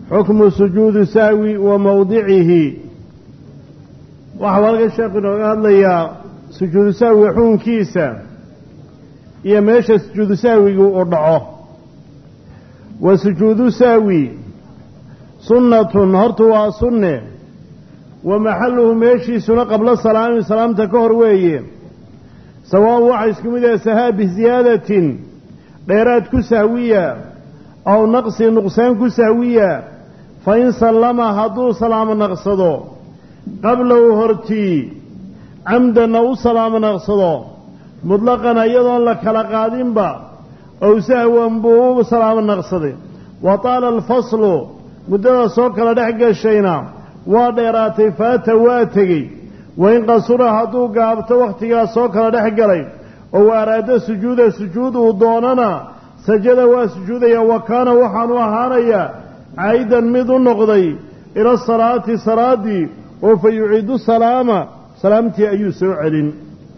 xukmu sujuudi sahwi wa mowdicihi waxau halkan sheekhu inooga hadlayaa sujuudu sahwiga xukunkiisa iyo meesha sujuudu sahwigu uu dhaco wa sujuudu sahwi sunnatun horta waa sunne wa maxalluhu meeshiisuna qablo salaami salaamta ka hor weeye sawaan waxa isku mid yahay sahaa biziyaadatin dheeraad ku sahwiya aw naqsi nuqsaan ku sahwiya fa in sallama hadduu salaamo naqsado qablahu hortii camdanna u salaamo naqsado mutlaqan iyadoon la kala qaadinba ow sahwan buu u salaamo naqsaday wa taala alfaslu muddada soo kala dhex gashayna waa dheeraatay faata waa tegey wain qasura hadduu gaabto wakhtigaas soo kala dhex galay oo araado sujuuda sujuud uu doonana sajada waa sujuudaya wa kaana waxaanu ahaanayaa caa'idan mid u noqday ila salaati salaaddii oo fa yuciidu salaama salaamtii ayuu soo celin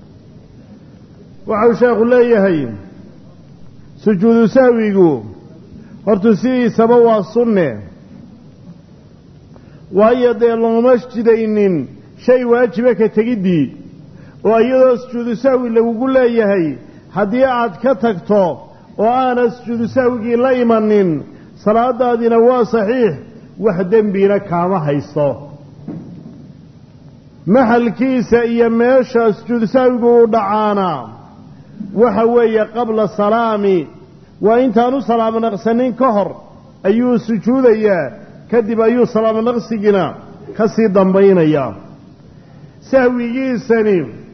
waxau sheekhu leeyahay sujuudu sahwigu hortu sidiisaba waa sunne waayo dee looma jidaynin shay waajiba ka tegiddii oo iyadoo sujuudu sahwi lagugu leeyahay haddii aad ka tagto oo aanad sujuudu sahwigii la imanin salaadaadina waa saxiix wax dembiina kaama haysto maxalkiisa iyo meesha sujuudu sahwigu uu dhacaana waxa weeye qabla salaami waa intaanu salaamo naqsanin ka hor ayuu sujuudayaa kadib ayuu salaamo naqsigina ka sii dambaynayaa sahwigiisani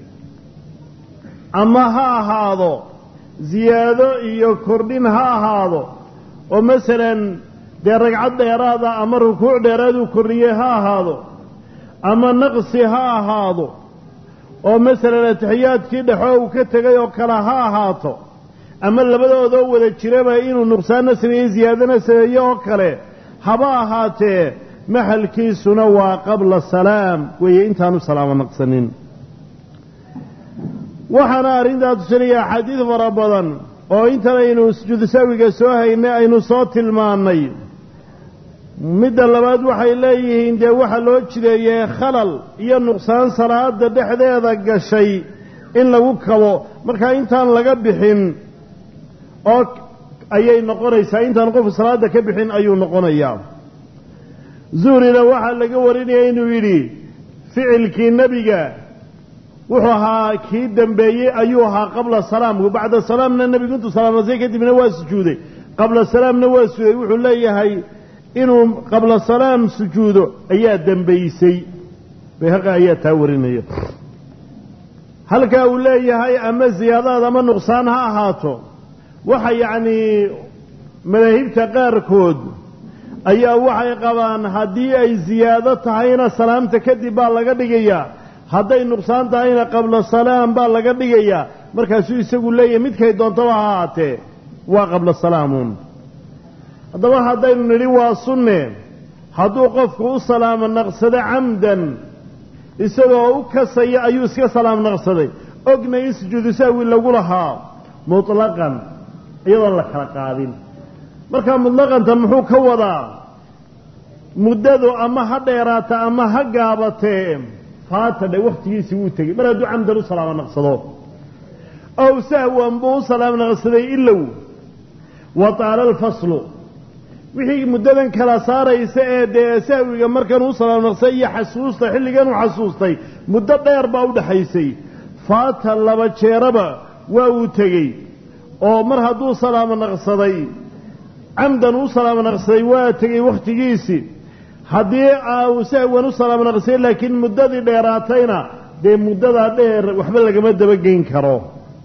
ama ha ahaado ziyaado iyo kordhin ha ahaado oo masalan dee ragcad dheeraada ama rukuuc dheeraaduu kordhiyey ha ahaado ama naqsi ha ahaado oo masalan atixiyaadkii dhexo uu ka tegay oo kale ha ahaato ama labadoodoo wada jiraba inuu nuqsaanna sameeyey ziyaadana sameeye oo kale haba ahaatee maxalkiisuna waa qabla salaam weeye intaanu salaamo naqsanin waxaana arrintaa tusinaya axaadiid fara badan oo intan aynu sujuudu sahwiga soo haynay aynu soo tilmaannay midda labaad waxay leeyihiin dee waxaa loo jideeyey khalal iyo nuqsaan salaada dhexdeeda gashay in lagu kabo markaa intaan laga bixin oo ayay noqonaysaa intaan qofku salaada ka bixin ayuu noqonayaa zuhrina waxaa laga warinaya inuu yidhi ficilkii nebiga wuxuu ahaa kii dambeeyey ayuu ahaa qabla salaamku bacda salaamna nebigu intuu salaamnasay kadibna waa sujuuday qabla salaamna waa sujuuday wuxuu leeyahay inuu qabla salaam sujuudo ayaa dembaysay bayhaqi ayaa taa warinaya halkaa uu leeyahay ama ziyaadaad ama nuqsaan ha ahaato waxa yacnii madaahibta qaarkood ayaa waxay qabaan haddii ay ziyaado tahayna salaamta kadib baa laga dhigayaa hadday nuqsaan tahayna qabla salaam baa laga dhigayaa markaasuu isagu leeyahay midkay doontaba ha ahaatee waa qabla salaamuun haddaba haddaynu nidhi waa sunne hadduu qofku u salaamo naqsado camdan isagoo u kasaya ayuu iska salaam naqsaday ogna in sujuudu sahwi lagu lahaa mutlaqan iyadoon la kala qaadin markaa mutlaqanta muxuu ka wadaa muddadu ama ha dheeraata ama ha gaabatee faata dhe wakhtigiisii wuu tegey mar hadduu camdan u salaamo naqsado ow sahwan buu u salaam naqsaday ilow wa taala alfaslu wixii muddadan kala saaraysa ee dee sahwiga markan uu salaam naqsay iyo xasuusta xilligan uu xasuustay muddo dheer baa u dhexaysay faata laba jeeraba waa uu tegey oo mar hadduu salaamo naqsaday camdan u salaamo naqsaday waa tegey wakhtigiisii haddii uu sahwan u salaamo naqsay laakiin muddadii dheeraatayna dee muddadaa dheer waxba lagama dabageyn karo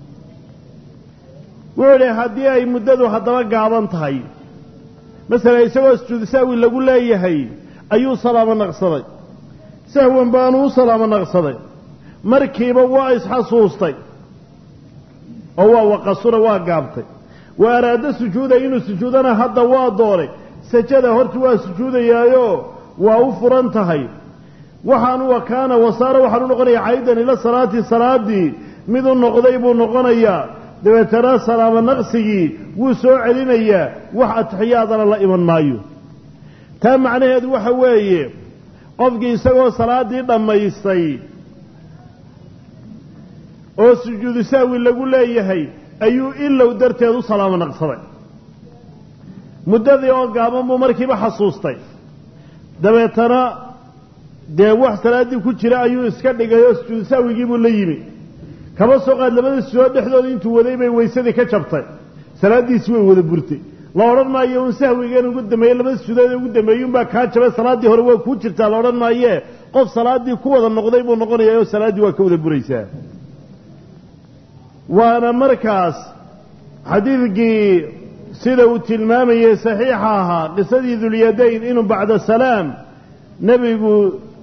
wuxuu idhi haddii ay muddadu haddaba gaaban tahay masalan isagoo sujuudu sahwi lagu leeyahay ayuu salaamo naqsaday sahwan baanu u salaamo naqsaday markiiba waa isxasuustay oo waa waqasura waa gaabtay wa araado sujuuda inuu sujuudana hadda waa doonay sajada horta waa sujuudayaayo waa u furan tahay waxaanu wakaana wasaara waxaanu noqonayaa caydan ila salaati salaadii mid u noqday buu noqonayaa dabeetana salaamo naqsigii wuu soo celinayaa wax atixiyaadana la iman maayo taa macnaheedu waxa weeye qofkii isagoo salaaddii dhammaystay oo sujuudu sahwi lagu leeyahay ayuu ilow darteed u salaamo naqsaday muddadii oo gaaban buu markiiba xasuustay dabeetana dee wax salaaddii ku jira ayuu iska dhigay oo sujuudu sahwigii buu la yimi kaba soo qaad labada sujood dhexdooda intuu waday bay weysadii ka jabtay salaaddiisi way wada burtay la odhan maayo un sahwigan ugu dambeeyey labada sujuudood ugu dambeeyey unbaa kaa jabay salaaddii hore waa kuu jirtaa la odhan maayee qof salaaddii ku wada noqday buu noqonayaa oo salaaddii waa ka wada buraysaa waana markaas xadiidkii sida uu tilmaamayey saxiixa ahaa qisadii dulyadayn inuu bacda salaam nebigu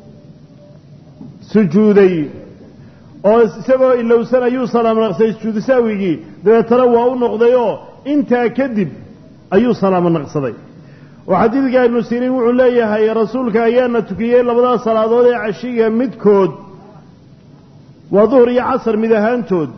sujuuday oo isagoo ilowsan ayuu salaam naqsay sujuudu sahwigii dabeetana waa u noqdayoo intaa kadib ayuu salaamo naqsaday oo xadiidka ibnu siriin wuxuu leeyahay rasuulka ayaana tukiyey labadaas salaadood ee cashiga midkood waa duhur iyo casar mid ahaantood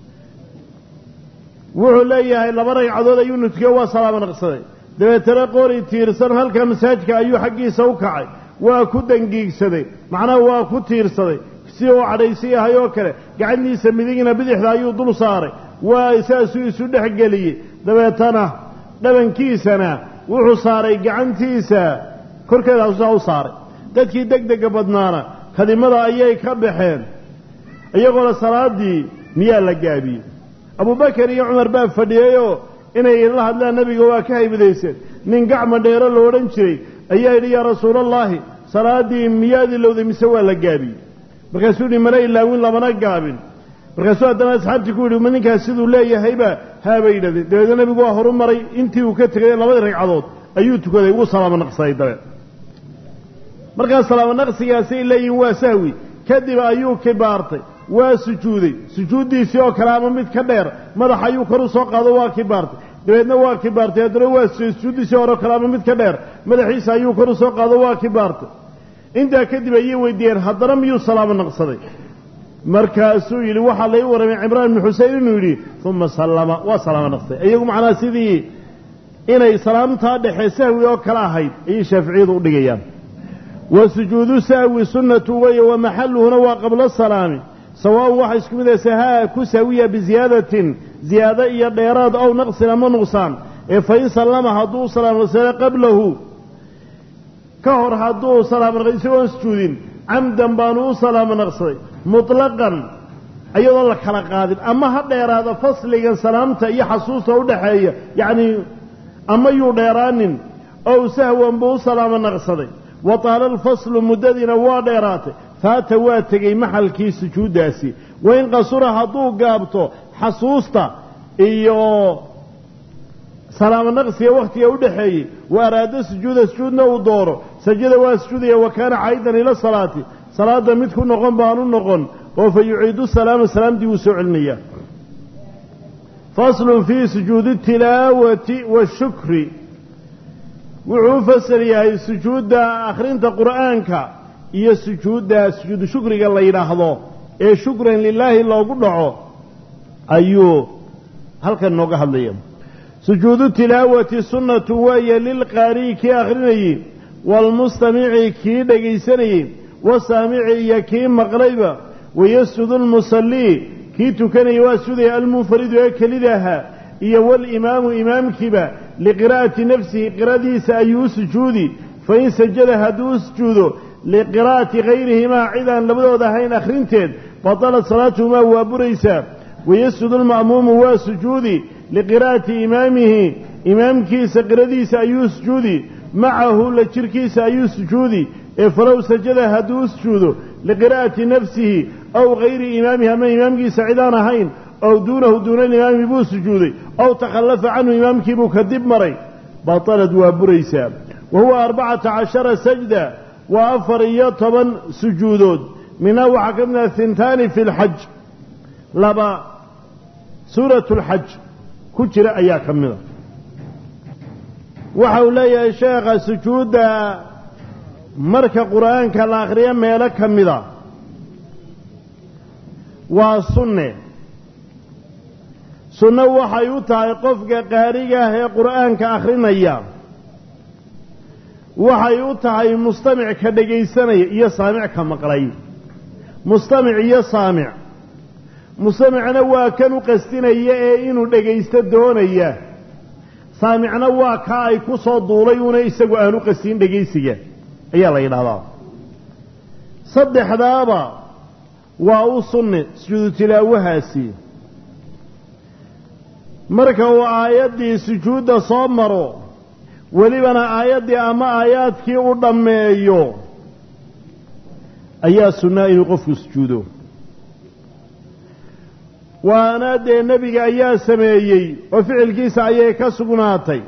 wuxuu leeyahay laba ragcadood ayuu nutukiyey waa salaamo naqsaday dabeetana qori tiirsan halka masaajka ayuu xaggiisa u kacay waa ku dangiigsaday macnaha waa ku tiirsaday si uu cadhaysi yahay oo kale gacantiisa midigna bidixda ayuu dul saaray waa saasuu isu dhex geliyey dabeetana dhabankiisana wuxuu saaray gacantiisa korkeeda hasusaa u saaray dadkii deg dega badnaana kadimada ayay ka baxeen iyagoona salaaddii miyaa la gaabiyey abubakar iyo cumar baa fadhiyeyoo inay la hadlaan nebiga waa ka haybadayseen nin gacma dheero la odhan jiray ayaa yidhi yaa rasuulallaahi salaaddii miyaad ilowday mise waa la gaabiyey markaasuu yihi mana ilaawin lamana gaabin markaasuu haddana asxaabtii ku yidhi ma ninkaas siduu leeyahayba haabay yidhahdeen dabeedna nebigu waa horu maray intii uu ka tegay labadii ragcadood ayuu tukaday wuu salaamo naqsaday dabeed markaas salaamo naqsigaasay leeyihin waa sahwi kadib ayuu kibaartay waa sujuuday sujuuddiisii oo kale ama mid ka dheer madax ayuu kor u soo qaado waa kibaartay dabeedna waa kibaartay haddana waa sujuuddiisii hore kale ama mid ka dheer madaxiisa ayuu kor u soo qaado waa kibaartay intaa kadib ayay weydiiyeen haddana miyuu salaamo naqsaday markaasuu yidhi waxaa lai warramay cimraan ibnu xuseyn inuu yidhi uma sallama waa salaamo naqsaday iyagu macnaha sidii inay salaamtaa dhexe sahwi oo kale ahayd ayay shaaficiyadu u dhigayaan wa sujuudu sahwi sunnatu weeye wa maxalluhuna waa qabla salaami sawaaun waxa isku mid ah sahaa ku saawiya biziyaadatin ziyaado iyo dheeraad ow naqsin ama nuqsaan ee fa in sallama hadduu salaam naqsada qablahu ka hor hadduu salaamo naqsay isagoon sujuudin camdan baanu u salaamo naqsaday mutlaqan iyadoo la kala qaadin ama ha dheeraada fasligan salaamta iyo xasuusta u dhaxeeya yacnii ama yuu dheeraanin ow sahwan buu u salaamo naqsaday wa taala alfaslu muddadiina waa dheeraatay faata waa tegey maxalkii sujuuddaasi wain qasura hadduu gaabto xasuusta iyo salaamo naqsiga wakhtiga u dhexeeyey wa araada sujuuda sujuudna uu dooro sajada waa sujuudaya wa kaana caydan ila salaati salaadda mid ku noqon baanu noqon oo fa yuciidu salaama salaamtii wuu soo celinayaa faslun fii sujuudi tilaawati washukri wuxuu u fasal yahay sujuudda akhrinta qur'aanka iyo sujuudda sujuudu shukriga la yidhaahdo ee shukran lilaahi loogu dhaco ayuu halkan nooga hadlaya sujuudu tilaawati sunnatu weeye lilqaari'i kii akhrinayey waalmustamici kii dhegaysanayey wasaamici iyo kii maqlayba wayasjudu lmusallii kii tukanayay waa sudaya almunfaridu ee kelida ahaa iyo walimaamu imaamkiiba liqiraa'ati nafsihi qiradiisa ayuu u sujuudi fain sajada hadduu u sujuudo liqiraa'ati hayrihimaa cidaan labadooda ahayn akhrinteed batalat salaatuhumaa waa buraysaa wayasjudu lma'muumu waa sujuudi liqiraa'ati imaamihi imaamkiisa qiradiisa ayuu sujuudi macahu la jirkiisa ayuu sujuudi ee falow sajada hadduu u sujuudo liqiraa'ati nafsihi aw hayri imaamihi ama imaamkiisa cidaan ahayn ow duunahu duuna alimaami buu sujuuday ow takhallafa canhu imaamkii buu kadib maray batalad waa buraysaa wa huwa arbacata cashara sajda waa afar iyo toban sujuudood minhaa waxaa ka mid ah hintaani fi lxaj laba suuratu lxaj ku jira ayaa ka mida waxa uu leeyahay sheekha sujuudda marka qur'aanka la akhriyo meelo ka mida waa sunne sunno waxay u tahay qofka qaariga ah ee qur'aanka akhrinaya waxay u tahay mustamic ka dhegaysanaya iyo saamic ka maqlay mustamic iyo saamic mustamicna waa kan u qasdinaya ee inuu dhegaysto doonaya saamicna waa kaa ay ku soo duulay una isagu aan u qastin dhegaysiga ayaa la yidhahdaa saddexdaaba waa u sunni sujuudu tilaawahaasi marka uu aayaddii sujuudda soo maro welibana aayaddii ama aayaadkii u dhammeeyo ayaa sunnaa inuu qofku sujuudo waana dee nebiga ayaa sameeyey oo ficilkiisa ayay ka sugnaatay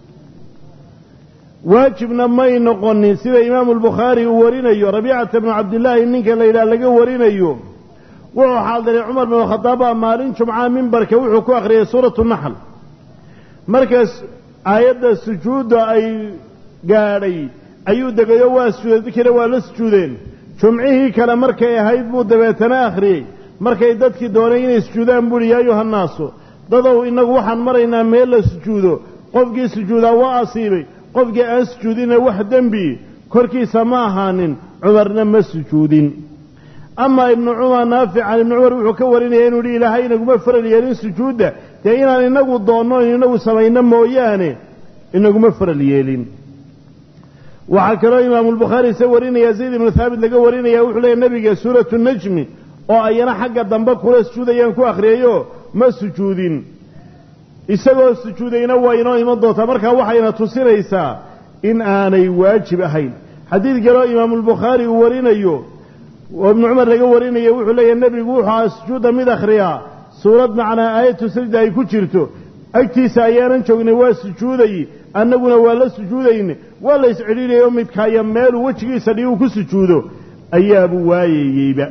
waajibna may noqonin sida imaamu albukhaari uu warinayo rabiicata bnu cabdillaahi ninka la yidhaha laga warinayo wuxuu xaadiray cumar binu khadaab baa maalin jumca mimbarka wuxuu ku akhriyay suuratu naxl markaas aayadda sujuudda ay gaadhay ayuu degayo waa sujuuday dadkiina waa la sujuudeen jumcihii kale markay ahayd buu dabeetana akhriyey markay dadkii doonay inay sujuudaan buuhi yaa ayuha nnaasu dadow innagu waxaan maraynaa meel la sujuudo qofkii sujuudaa waa asiibay qofkii aan sujuudinna wax dembi korkiisa ma ahaanin cumarna ma sujuudin amaa ibnu cumar naafic can ibni cumar wuxuu ka warinaya inuu yihi ilaahay inaguma faral yeelin sujuudda dee inaan inagu doonno in inagu samayno mooyaane inaguma faral yeelin waxaa kaloo imaamulbukhaari se warinaya zayd ibnu thaabit laga warinaya wuxuu leeyahy nebiga suuratu najmi oo ayana xagga dambe kula sujuudayaan ku akhriyayo ma sujuudin isagoo sujuudayna waa inoo iman doontaa markaa waxayna tusinaysaa in aanay waajib ahayn xadiid kaloo imaamulbukhaari uu warinayo oo ibnu cumar laga warinayo wuxuu leeyahy nebigu wuxuu aha sujuudda mid akhriyaa suurad macnaa aayatu sajda ay ku jirto agtiisa ayaanan joognay waa sujuuday annaguna waa la sujuudayne waa la iscidhiidhaya oo midkaaya meeluu wejigiisa dhiguu ku sujuudo ayaabuu waayayeyba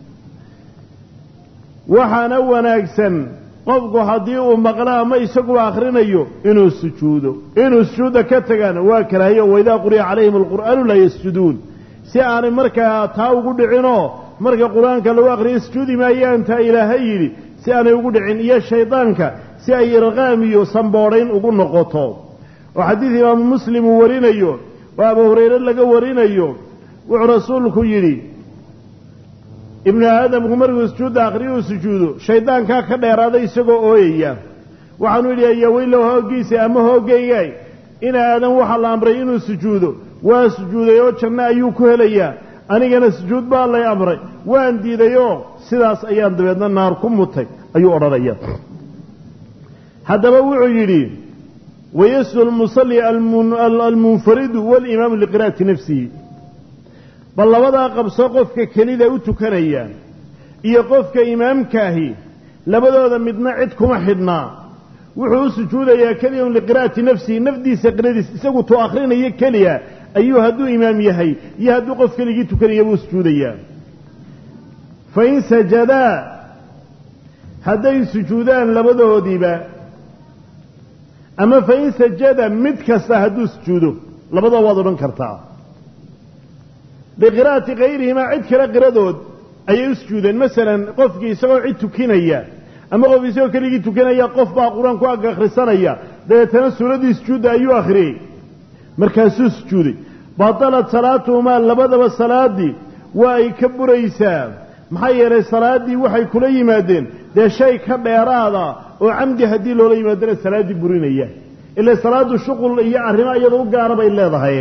waxaana wanaagsan qofku haddii uu maqlo ama isaguba akhrinayo inuu sujuudo inuu sujuudda ka tagana waa karaahiyo waidaa quri'a calayhim alqur'aanu laa yasjuduun si aanay markaa taa ugu dhicinoo marka qur-aanka lagu akhriyo sujuudi maayaan taa ilaahay yidhi si aanay ugu dhicin iyo shaydaanka si ay irqaam iyo samboodhayn ugu noqoto oo xadiid imaamu muslim uu warinayo oo abu hurayre laga warinayo wuxuu rasuulku yidhi ibnu aadamku markuu sujuudda akhriyo uu sujuudo shaydaankaa ka dheeraaday isagoo ooyaya waxaanu yidhi ayaweylow hooggiisa ama hooggaygaay in aadan waxaa la amray inuu sujuudo waa sujuuday oo janno ayuu ku helayaa anigana sujuud baa lay amray waan diidayoo sidaas ayaan dabeedna naar ku mutay ayuu odhanaya haddaba wuxuu yidhi wayaslu lmusalli almunfaridu walimaamu liqira'ati nafsihi bal labadaa qabso qofka kelida u tukanaya iyo qofka imaamkaahi labadooda midna cid kuma xidhnaa wuxuu u sujuudayaa keliyan liqira'ati nafsihi nafdiisa qiradiis isagu tuu akhrinayo keliya ayuu hadduu imaam yahay iyo hadduu qof keligii tukanaya buu sujuudayaa fain sajadaa hadday sujuudaan labadoodiiba ama fain sajada mid kasta hadduu sujuudo labadoo waad odhan kartaa biqira'ati kayrihimaa cid kale qiradood ayay u sujuudeen masalan qofkii isagoo cid tukinaya ama qof isagoo keligii tukanaya qof baa qur-aan ku ag akhrisanaya dabeetana suuraddii sujuudda ayuu akhriyey markaasuu sujuuday batalat salaatuhumaa labadaba salaaddii waa ay ka buraysaa maxaa yeelay salaaddii waxay kula yimaadeen dee shay ka dheeraada oo camdi haddii loola yimaadana salaaddii burinaya ila salaaddu shuqul iyo arrimo iyada u gaara bay leedahay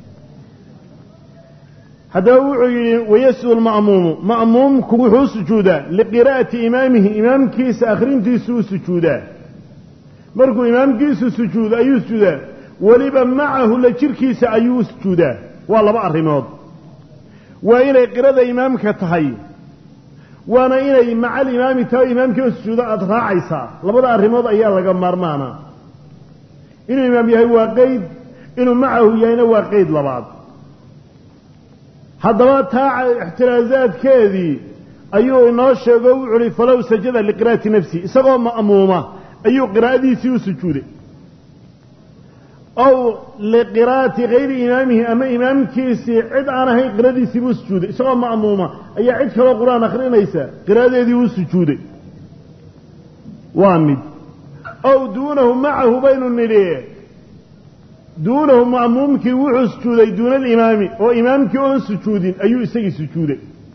haddaba wuxuu yidhi wayasjudu lma'muumu ma'muumku wuxuu u sujuudaa liqiraa'ati imaamihi imaamkiisa akhrintiisu u sujuudaa markuu imaamkiisu sujuudo ayuu sujuudaa weliba macahu la jirkiisa ayuu u sujuudaa waa laba arrimood waa inay qirada imaamka tahay waana inay maca alimaami tahay o imaamkii u sujuudo aada raacaysaa labada arrimood ayaa laga maarmaana inuu imaam yahay waa qeyd inuu macahu yahayna waa qeyd labaad haddaba taa ixtiraasaadkeedii ayuu inoo sheego wuxu uhi falow sajada liqira'ati nafsihi isagoo ma'muuma ayuu qiraa'adiisii u sujuuday ow liqiraa'ati hayri imaamihi ama imaamkiisii cid aan ahayn qiradiisii buu sujuuday isagoo ma'muuma ayaa cid kaloo qur-aan akhrinaysa qiraa'adeedii uu sujuuday waa mid ow duunahu macahu baynu nidhi duunahu ma'muumkii wuxuu sujuuday duuna alimaami oo imaamkii oon sujuudin ayuu isagii sujuuday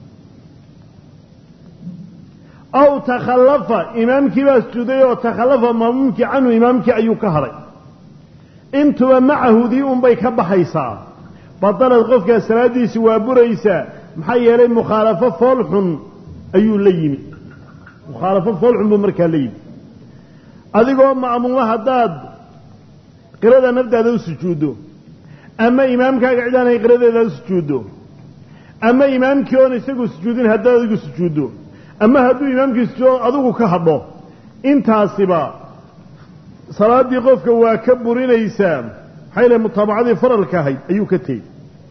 aw takhallafa imaamkii baa sujuuday oo takhallafa ma'muumkii canhu imaamkii ayuu ka hadhay intuba macahudii unbay ka baxaysaa badalad qofkaa salaaddiisi waa buraysaa maxaa yeelay mukhaalafo foolxun ayuu la yimi mukhaalafo foolxun buu markaa la yimi adigoo ma'muuma haddaad qirada naftaada u sujuuddo ama imaamkaaga cid aanay qiradeeda u sujuuddo ama imaamkii oon isagu sujuudin haddaad adigu sujuuddo ama hadduu imaamkii sujuudo adigu ka hadho intaasiba salaaddii qofka waa ka burinaysaa maxaa yale mutaabacadii faralka ahayd ayuu ka tegey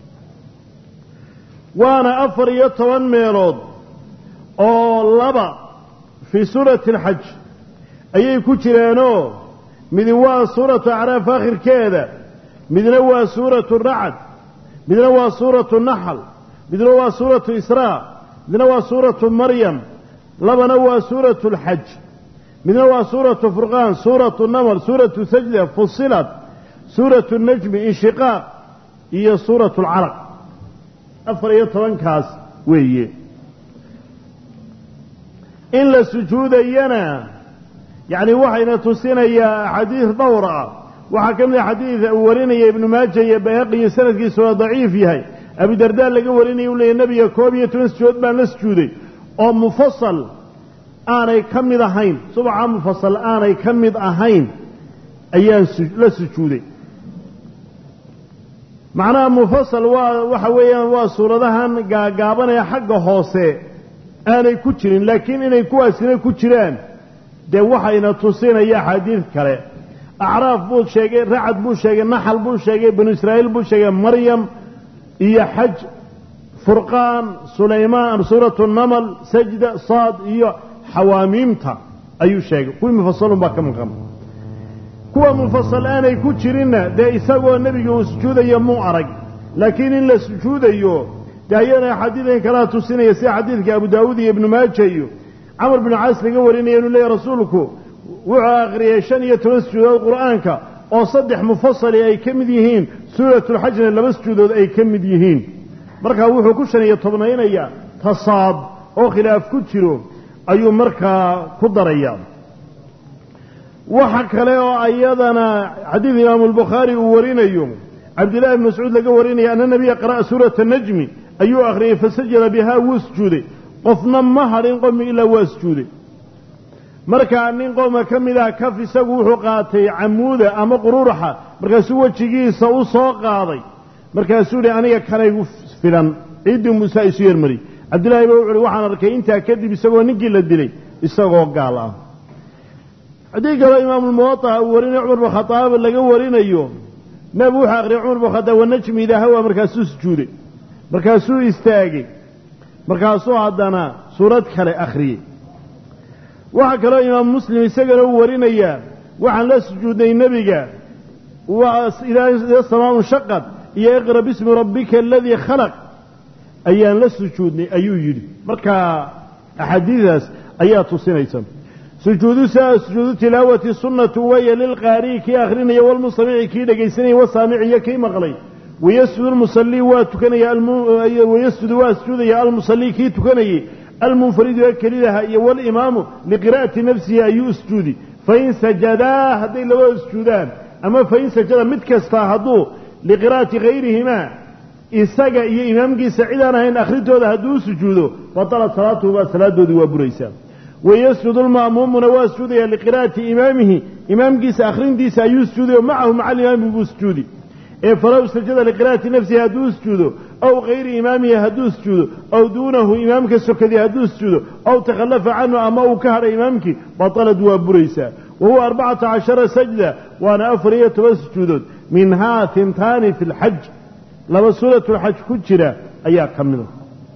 waana afar iyo toban meelood oo laba fii suurati alxaj ayay ku jireenoo midi waa suuratu acraaf aakhirkeeda midna waa suuratu racd midna waa suuratu naxl midna waa suuratu israa midna waa suuratu maryam labana waa suuratu alxaj midna waa suuratu furqaan suuratu naml suuratu sajda fusilat suuratu najmi inshiqaaq iyo suuratu alcalaq afar iyo tobankaas weeye in la sujuudayana yacni waxayna tusinayaa axaadiis dhowr ah waxaa ka mid a xadiid uu warinaya ibnu maaja iyo bayhaqi iyo sanadkiisa waa daciif yahay abidardaa laga warinaya u leeyay nebiga koob iyo toban sujuud baan la sujuuday oo mufasal aanay ka mid ahayn subaxa mufasal aanay ka mid ahayn ayaan la sujuuday macnaha mufasal waa waxa weeyaan waa suuradahan gaagaabanaya xagga hoose aanay ku jirin laakiin inay kuwaasina ku jiraan dee waxayna tusinaya axaadiid kale acraaf buu sheegay racad buu sheegay naxal buu sheegay banu israa'iil buu sheegay maryam iyo xaj furqaan sulaymaan suuratu namal sajda saad iyo xawaamiimta ayuu sheegay kuwii mufasalun baa ka maqan kuwa mufasal aanay ku jirinna dee isagoo nebiga uu sujuudayo muu arag laakiin in la sujuudayo dee ayana xadiidan kalaa tusinaya sida xadiidka abu daawuud iyo ibnu maaja iyo camar binu caas laga warinaya inuu leeyahy rasuulku wuxuu akhriyey shan iyo toban sujuudood qur'aanka oo saddex mufasali ay ka mid yihiin suuratulxajna laba sujuudood ay ka mid yihiin markaa wuxuu ku shan iyo tobnaynayaa tasaad oo khilaaf ku jiro ayuu markaa ku darayaa waxa kale oo ayadana xadiid imaamu albukhaari uu warinayo cabdillahi ibn mascuud laga warinaya ana nabiya qara'a suurata najmi ayuu akhriyey fasajada bihaa wuu sujuuday qofna ma hadhin qomi ilaa waa sujuuday markaa nin qooma ka mid ah kaf isagu wuxuu qaatay camuuda ama quruuraxa markaasuu wejigiisa u soo qaaday markaasuu yihi aniga kanaygu filan ciiddii muusaa isu yermariyey cabdillahi ba wuxu uhi waxaan arkay intaa kadib isagoo ninkii la dilay isagoo gaal ah haddii kaloo imaamulmuwadaca uu warinay cumar bin khadaab laga warinayo nebigu wuxuu akhriyay cumar bin khadaab wanajmi idaa hawa markaasuu sujuuday markaasuu istaagay markaasuu haddana suurad kale akhriyey waxaa kaloo imaamu muslim isagana uu warinayaa waxaan la sujuudnay nebiga idaa samaau shaqad iyo iqra bismi rabbika aladii khalaq ayaan la sujuudnay ayuu yidhi markaa axaadiidaas ayaa tusinaysa sujuudu saa sujuudu tilaawati sunnatu waya lilqaari'i kii akhrinaya walmustamici kii dhegaysanaya wasaamici iyo kii maqlay wayasjudu lmusallii waa tukanaya wayasjudu waa sujuudaya almusallii kii tukanayay almunfaridu ee kelidaha iyo walimaamu liqiraa'ati nafsihi ayuu sujuudi fain sajadaa hadday labada sujuudaan ama fain sajada mid kastaa hadduu liqiraa'ati hayrihimaa isaga iyo imaamkiisa cidaan ahayn akhrintooda hadduu sujuudo batalat salaatuhumaa salaadoodii waa buraysaa wayasjudu lma'muumuna waa sujuudaya liqiraa'ati imaamihi imaamkiisa akhrintiisa ayuu sujuuday oo macahu maca alimaami buu sujuudi ee falow sajada liqiraa'ati nafsihi hadduu sujuudo aw hayri imaamihi hadduu sujuudo aw duunahu imaamka sokadii hadduu sujuudo aw takhallafa canhu ama uu ka hadhay imaamkii batalad waa buraysaa wa huwa arbacata cashara sajda waana afar iyo toban sujuudood minhaa hintaani fi lxaj laba suuratulxaj ku jira ayaa ka mida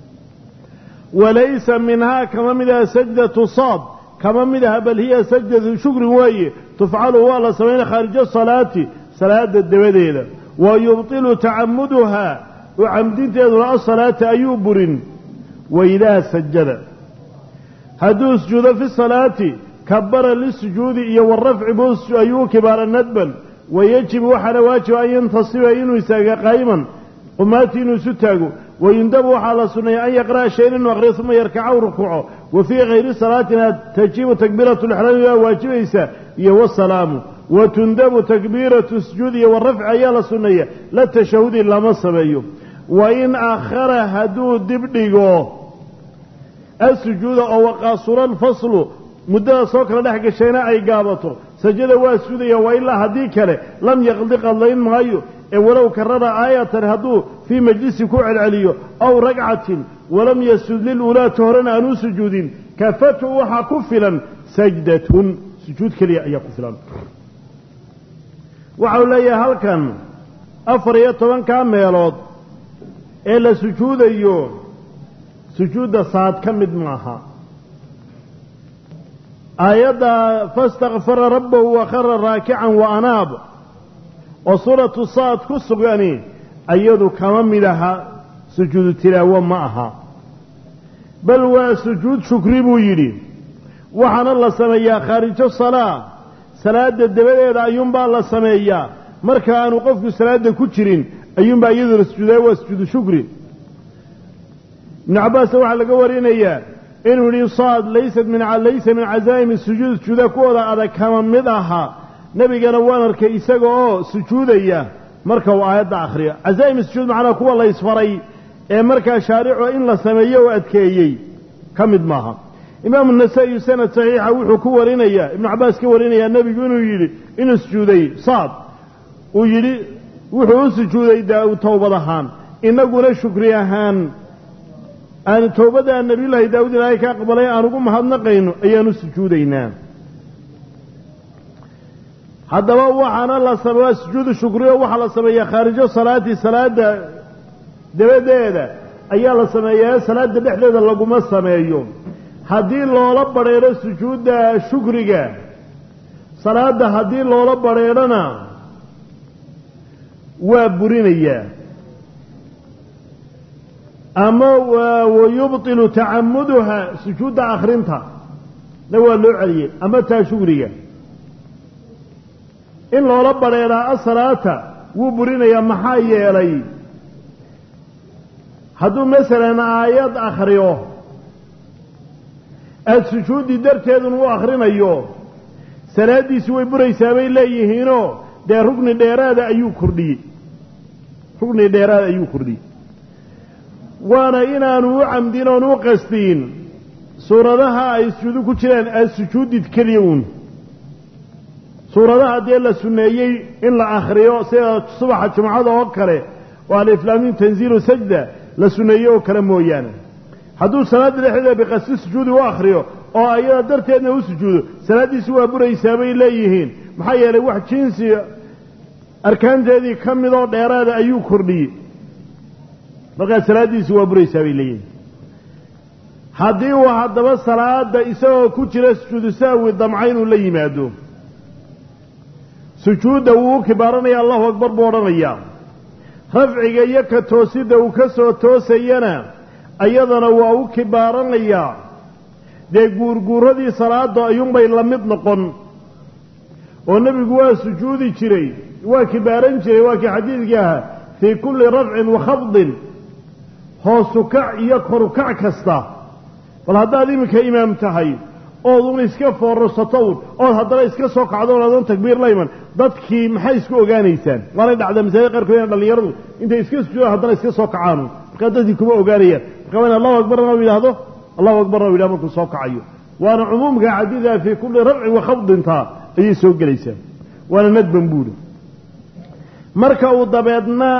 walaysa minhaa kama mid aha sajdatu saad kama mid aha bal hiya sajdatu shukrin weeye tufcalu waa la samaynaya khaarija salaati salaada dabadeeda wa yubtilu tacamuduhaa oo camdinteeduna asalaata ayuu burin waidaa sajada hadduu sujuudo fi salaati kabara lisujuudi iyo warafci buu ayuu kibaara nadban wayajibu waxaana waajiba an yantasiba inuu istaaga qaa'iman qumaatii inuu isu taago wayundabu waxaa la sunneeya an yaqra'a shayan inuu aqriyo uma yarkaca u rukuuco wa fii hayri salaatina tajibu takbiiratu lixraami waa waajibaysa iyo wasalaamu wa tundabu takbiiratu sujuud iyo warafci ayaa la sunneeya la tashahudi lama sameeyo wa in akhara hadduu dib dhigo asujuuda oo waqaasura alfaslu muddada soo kala dhex gashayna ay gaabato sajada waa sudaya waa ilaa haddii kale lam yaqdi qadlayn maayo ee walow karara aayatan hadduu fii majlisi ku celceliyo aw ragcatin walam yasjud liluulaati horena aan u sujuudin kafatu waxaa ku filan sajdatun sujuud keliya ayaa ku filan waxau leeyahay halkan afar iyo tobankaa meelood ee la sujuudayo sujuudda saad ka mid maaha aayadda fastakfara rabbahu wa khara raakican wa anaab oo suuratu saad ku sugani iyadu kama mid aha sujuudu tilaawo ma aha bal waa sujuud shukri buu yidhi waxaana la sameeyaa khaarijo salaa salaada dabadeeda ayuunbaa la sameeyaa marka aanu qofku salaada ku jirin ayuunbaa iyadu la sujuudaya waa sujuudu shukri ibnu cabbaasna waxaa laga warinayaa inuu yihi saad laysat min laysa min cazaa'imi sujuud sujuuda kuwooda adag kama mid aha nebigana waan arkay isaga oo sujuudaya marka uu aayadda akhriyo cazaa'im sujuud macnaa kuwa la ysfaray ee markaa shaaricu in la sameeyo oo adkeeyey ka mid maaha imaamu nasaa-iyu sanad saxiixa wuxuu ku warinayaa ibnu cabbaas ka warinayaa nebigu inuu yidhi inuu sujuuday saad uu yidhi wuxuu u sujuuday daa towbad ahaan inaguna shukri ahaan aan towbadda nabiyullaahi daawud ilaahay ka aqbalay aan ugu mahadnaqayno ayaanu sujuudaynaa haddaba waxaana la sameeyaa sujuudu shukriyo waxaa la sameeyaa khaarijo salaati salaada dabadeeda ayaa la sameeyaa salaada dhexdeeda laguma sameeyo haddii loola badrheedho sujuudda shukriga salaadda haddii loola badrheedhona waa burinayaa ama wayubtilu tacamuduha sujuudda akhrinta na waa loo celiyey ama taa shugriga in loola badrheedhaa asalaata wuu burinayaa maxaa yeelay hadduu masalan aayad akhriyo aada sujuuddii darteedun u akhrinayo salaaddiisi way buraysaa bay leeyihiinoo dee rugni dheeraada ayuu kordhiyey rugni dheeraada ayuu kordhiyey waana inaanu u camdin oon u qastiin suuradaha ay sujuudu ku jiraan aada sujuudid keliya uun suuradaha dee la sunneeyey in la akhriyo sida subaxa jumcada oo kale oo aliflaamin tanziilu sajda la sunneeyey oo kale mooyaane hadduu salaadda dhexdeeda biqasdi sujuudi u akhriyo oo ayada darteedna u sujuudo salaaddiisi waa buraysaa bay leeyihiin maxaa yeelay wax jinsi arkaanteedii ka midoo dheeraada ayuu kordhiyey markaa salaaddiisi waa buraysaa bay leeyihiin haddii uu haddaba salaada isagoo ku jira sujuudu sahwi damca inuu la yimaado sujuudda wuu u kibaaranaya allahu akbar buu odhanayaa rafciga iyo ka toosidda uu ka soo toosayana ayadana waa u kibaaranayaa dee guurguuradii salaada ayuunbay la mid noqon oo nebigu waa sujuudi jiray waa kibaaran jiray waa kii xadiidkii ahaa fii kulli rafcin wa khafdin hoosu kac iyo korukac kasta bal haddaad iminka imaam tahay ood un iska foorrsatown ood haddana iska soo kacdoon adoon takbiir la iman dadkii maxay isku ogaanaysaan waanay dhacda masaajid qaarkood ina dhallinyaradu intay iska sujuudaan haddana iska soo kacaanu markaa dadkii kuma ogaanayaan marka waa in allahu akbarna u yidhaahdo allahu akbarna u yidhahdo markuu soo kacayo waana cumuumka xadiida fii kulli rafcin wa khafdintaa ayay soo gelaysaa waana nadban buuri marka uu dabeedna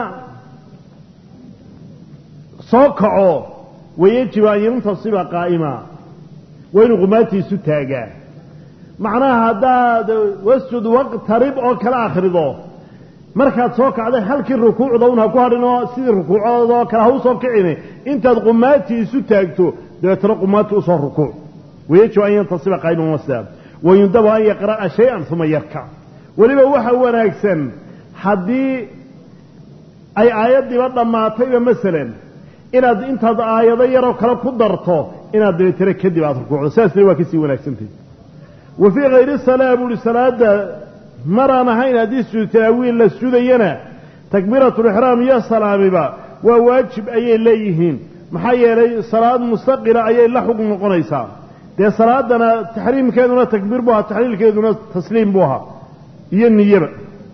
soo kaco wayajibu an yantasiba qaa'ima waa inuu qumaatiisu taagaa macnaha haddaad wasjud waqtarib oo kala akhrido markaad soo kacday halkii rukuucda un ha ku hadhin oo sidii rukuucdoodoo kale ha u soo kicini intaad qumaatii isu taagto dabeetana qumaatii usoo rukuuc wayajibu an yantasiba qaa'iman wasda wayundabu an yaqra'a shay-an uma yarkac weliba waxa wanaagsan haddii ay aayaddiiba dhammaatayba masalan inaad intaad aayado yaroo kale ku darto inaad dabeetana kadib aada rukuucdo sidaasna waa kasii wanaagsantahy wa fii hayri salaa buu uhi salaada maraan ahayn haddii sujuud talaawiil la sudayana takbiiratulixraam iyo salaamiba waa waajib ayay leeyihiin maxaa yeelay salaad mustaqila ayay la xug noqonaysaa dee salaadana taxriimkeeduna takbiir buu ahaa taxliilkeeduna tasliim buu ahaa iyo niyaba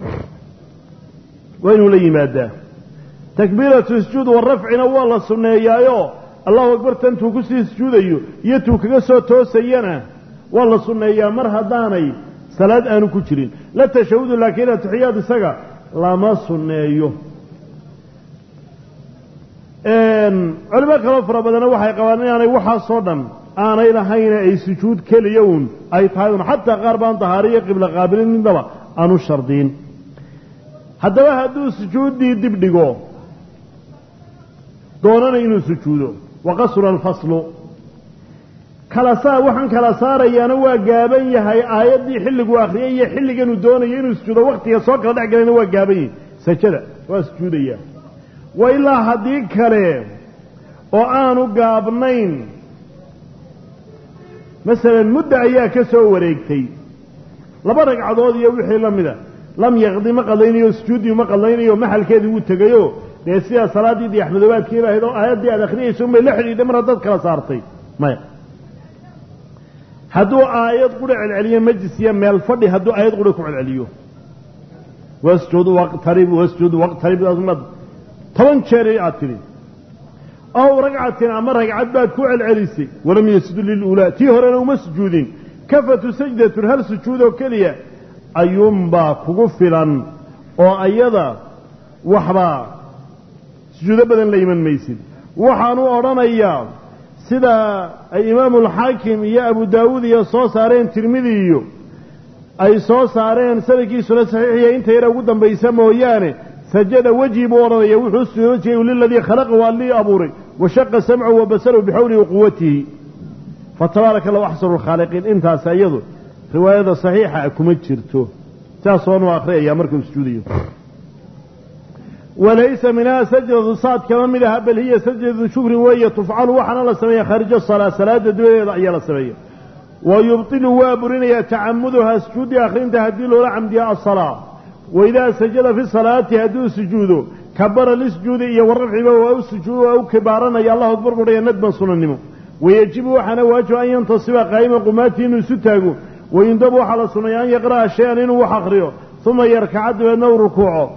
waa inuu la yimaadaa takbiiratu sujuud warafcina waa la sunneeyaayo allahu akbar tantuu kusii sujuudayo iyo tuu kaga soo toosayana waa la sunneeyaa mar haddaanay salaad aanu ku jirin la tashahudu laakiin atixiyaad isaga lama sunneeyo culimo kaloo fara badanna waxay qabaan inaanay waxaasoo dhan aanay lahayne ay sujuud keliya uun ay tahay un xataa qaar baan dahaariyo qiblo qaabilin midnaba aanu shardiin haddaba hadduu sujuuddii dib dhigo doonana inuu sujuudo wa qasura alfaslu kala saa waxaan kala saarayaana waa gaaban yahay aayaddii xilliguu akhriyay iyo xilliganuu doonayo inuu sujuudo waktiga soo kala dhex galayna waa gaaban yahay sajada waa sujuudaya wa ilaa haddii kale oo aanu gaabnayn masalan mudda ayaa ka soo wareegtay laba ragcadood iyo wixii la mida lam yaqdi ma qadlaynayo sujuuddii ma qadlaynayo maxalkeedii wuu tegayo dee sidaa salaaddii diyaxmadoobaadkii ba ahayd oo aayaddii aad akhriyayso unbay la xidhiidhay mar haddaad kala saartay maya hadduu aayad qura celceliyo majlis iyo meel fadhi hadduu aayad qura ku celceliyo wasjud waqtarib wasjud waqtarib toban jeer aad tidhi ow ragcatin ama ragcad baad ku celcelisay walam yasjudu liluulaa tii horena uma sujuudin kafatu sajdatun hal sujuud oo keliya ayuunbaa kugu filan oo ayada waxbaa sujuudo badan la iman maysid waxaanu odhanayaa sida ay imaamulxaakim iyo abu daawuud iyo soo saareen tirmidi iyo ay soo saareen sanadkiisuna saxiixiya inta yara ugu dambaysa mooyaane sajada wejhi buu odhanaya wuxuu sujuuda wejhiga liladii khalaqa waa lii abuuray washaqa samcahu wa basaru bixawlihi wa quwatihi fatabaaraka allahu axsanu lkhaaliqiin intaas iyadu riwaayada saxiixa kuma jirto saasoonu akhriyaya markuu sujuudayo walaysa minhaa sajdatu saad kama mid aha bal hiya sajdatu shukrin weeye tufcalu waxaana la sameeya khaarija salaa salaada dabadeeda ayaa la sameeya wa yubtilu waa burinaya tacamuduha sujuudi akhrinta haddii loola camdiya asalaa waidaa sajada fi salaati hadduu sujuudo kabara lisujuudi iyo warafciba waa u sujuud waa u kibaaranaya allahu akbar kudhaya nadban sunannimo wayejibu waxaana waajiba an yantasiba qaa'iman qumaatii inuu isu taago wayundabu waxaa la sunnaya an yaqra'a shay-an inuu wax akhriyo uma yarkaca dabeedna u rukuuco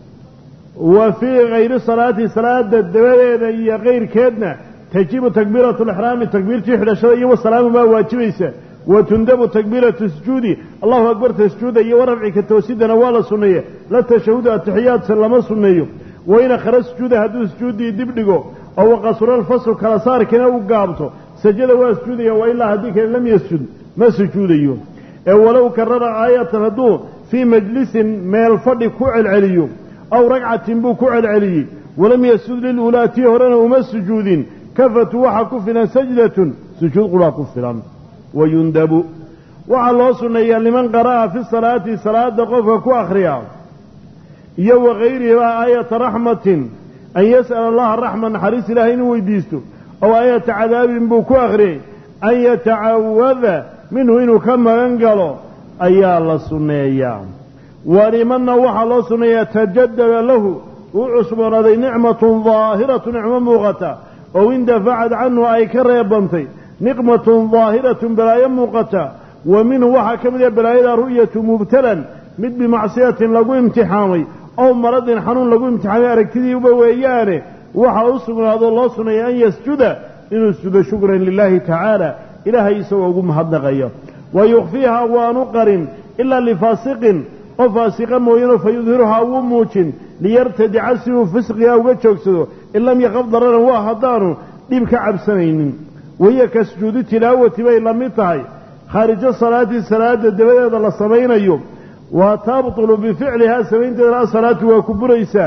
wa fii kayri salaati salaada dabadeeda iyo kayrkeedna tajibu takbiiratu lixraami takbiirtii xidhashada iyo wasalaamu baa waajibaysa wa tundabu takbiiratu sujuudi allahu akbarta sujuuda iyo warafci ka toosidana waa la sunneeye la tashahudu atixiyaadse lama sunneeyo wain akhra sujuuda hadduu sujuuddii dib dhigo oo waqasura alfaslu kala saarkina u gaabto sajada waa sujuudaya wa ilaa haddii kale lam yasjud ma sujuudayo ee walow karara aayatan hadduu fii majlisin meel fadhi ku celceliyo aw ragcatin buu ku celceliyey walam yasjud liluulaa tii horena uma sujuudin kafatu waxaa ku filan sajdatun sujuud quraa ku filan wayundabu waxaa loo sunneeyaa liman qara'a fi salaati salaada qofka ku akhriya iyo wakayrihiba aayata raxmatin an yas'ala allaha raxma naxariis ilahay inuu weydiisto ow aayata cadaabin buu ku akhriyey an yatacawada minhu inuu ka magan galo ayaa la sunneeyaa walimanna waxaa loo sunneeyaa tajadada lahu uu cusboonaaday nicmatun daahiratu nicmo muuqata ow indafacad canhu ay ka reebantay niqmatun daahiratun balaayo muuqata wa minhu waxaa ka mid ah balaayada ru'yatu mubtalan mid bimacsiyatin lagu imtixaamay ow maradin xanuun lagu imtixaamay aragtidiiba weeyaane waxaa u sugnaado loo suneeya an yasjuda inuu sujudo shukran lilaahi tacaala ilaahay isagoo ugu mahadnaqaya wa yukhfiiha waanu qarin ilaa lifaasiqin qof faasiqa mooyano fa yudhiruhaa wuu muujin liyartadica si uu fisqiga uga joogsado in lam yaqab dararan waa haddaanu dhib ka cabsanaynin wahiya ka sujuudu tilaawati bay la mid tahay khaarijo salaati salaada dabadeeda la samaynayo wa tabtulu bificlihaa samaynteedana asalaatu waa ku buraysaa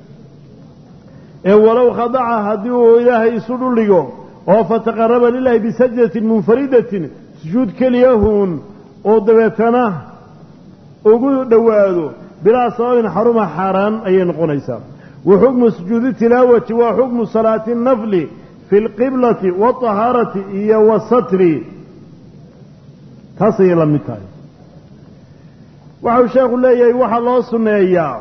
ee walow khadaca haddii uu ilaahay isu dhuldhigo oo fataqaraba lilahi bisajdatin munfaridatin sujuud keliyahuun oo dabeetana ugu dhowaado bilaa sababin xaruma xaaraan ayay noqonaysaa wa xukmu sujuudi tilaawati waa xukmu salaati nafli fi lqiblati waalطahaarati iyo wasatri taas ayay la mid tahay waxau sheekhu leeyahay waxaa loo sunneeyaa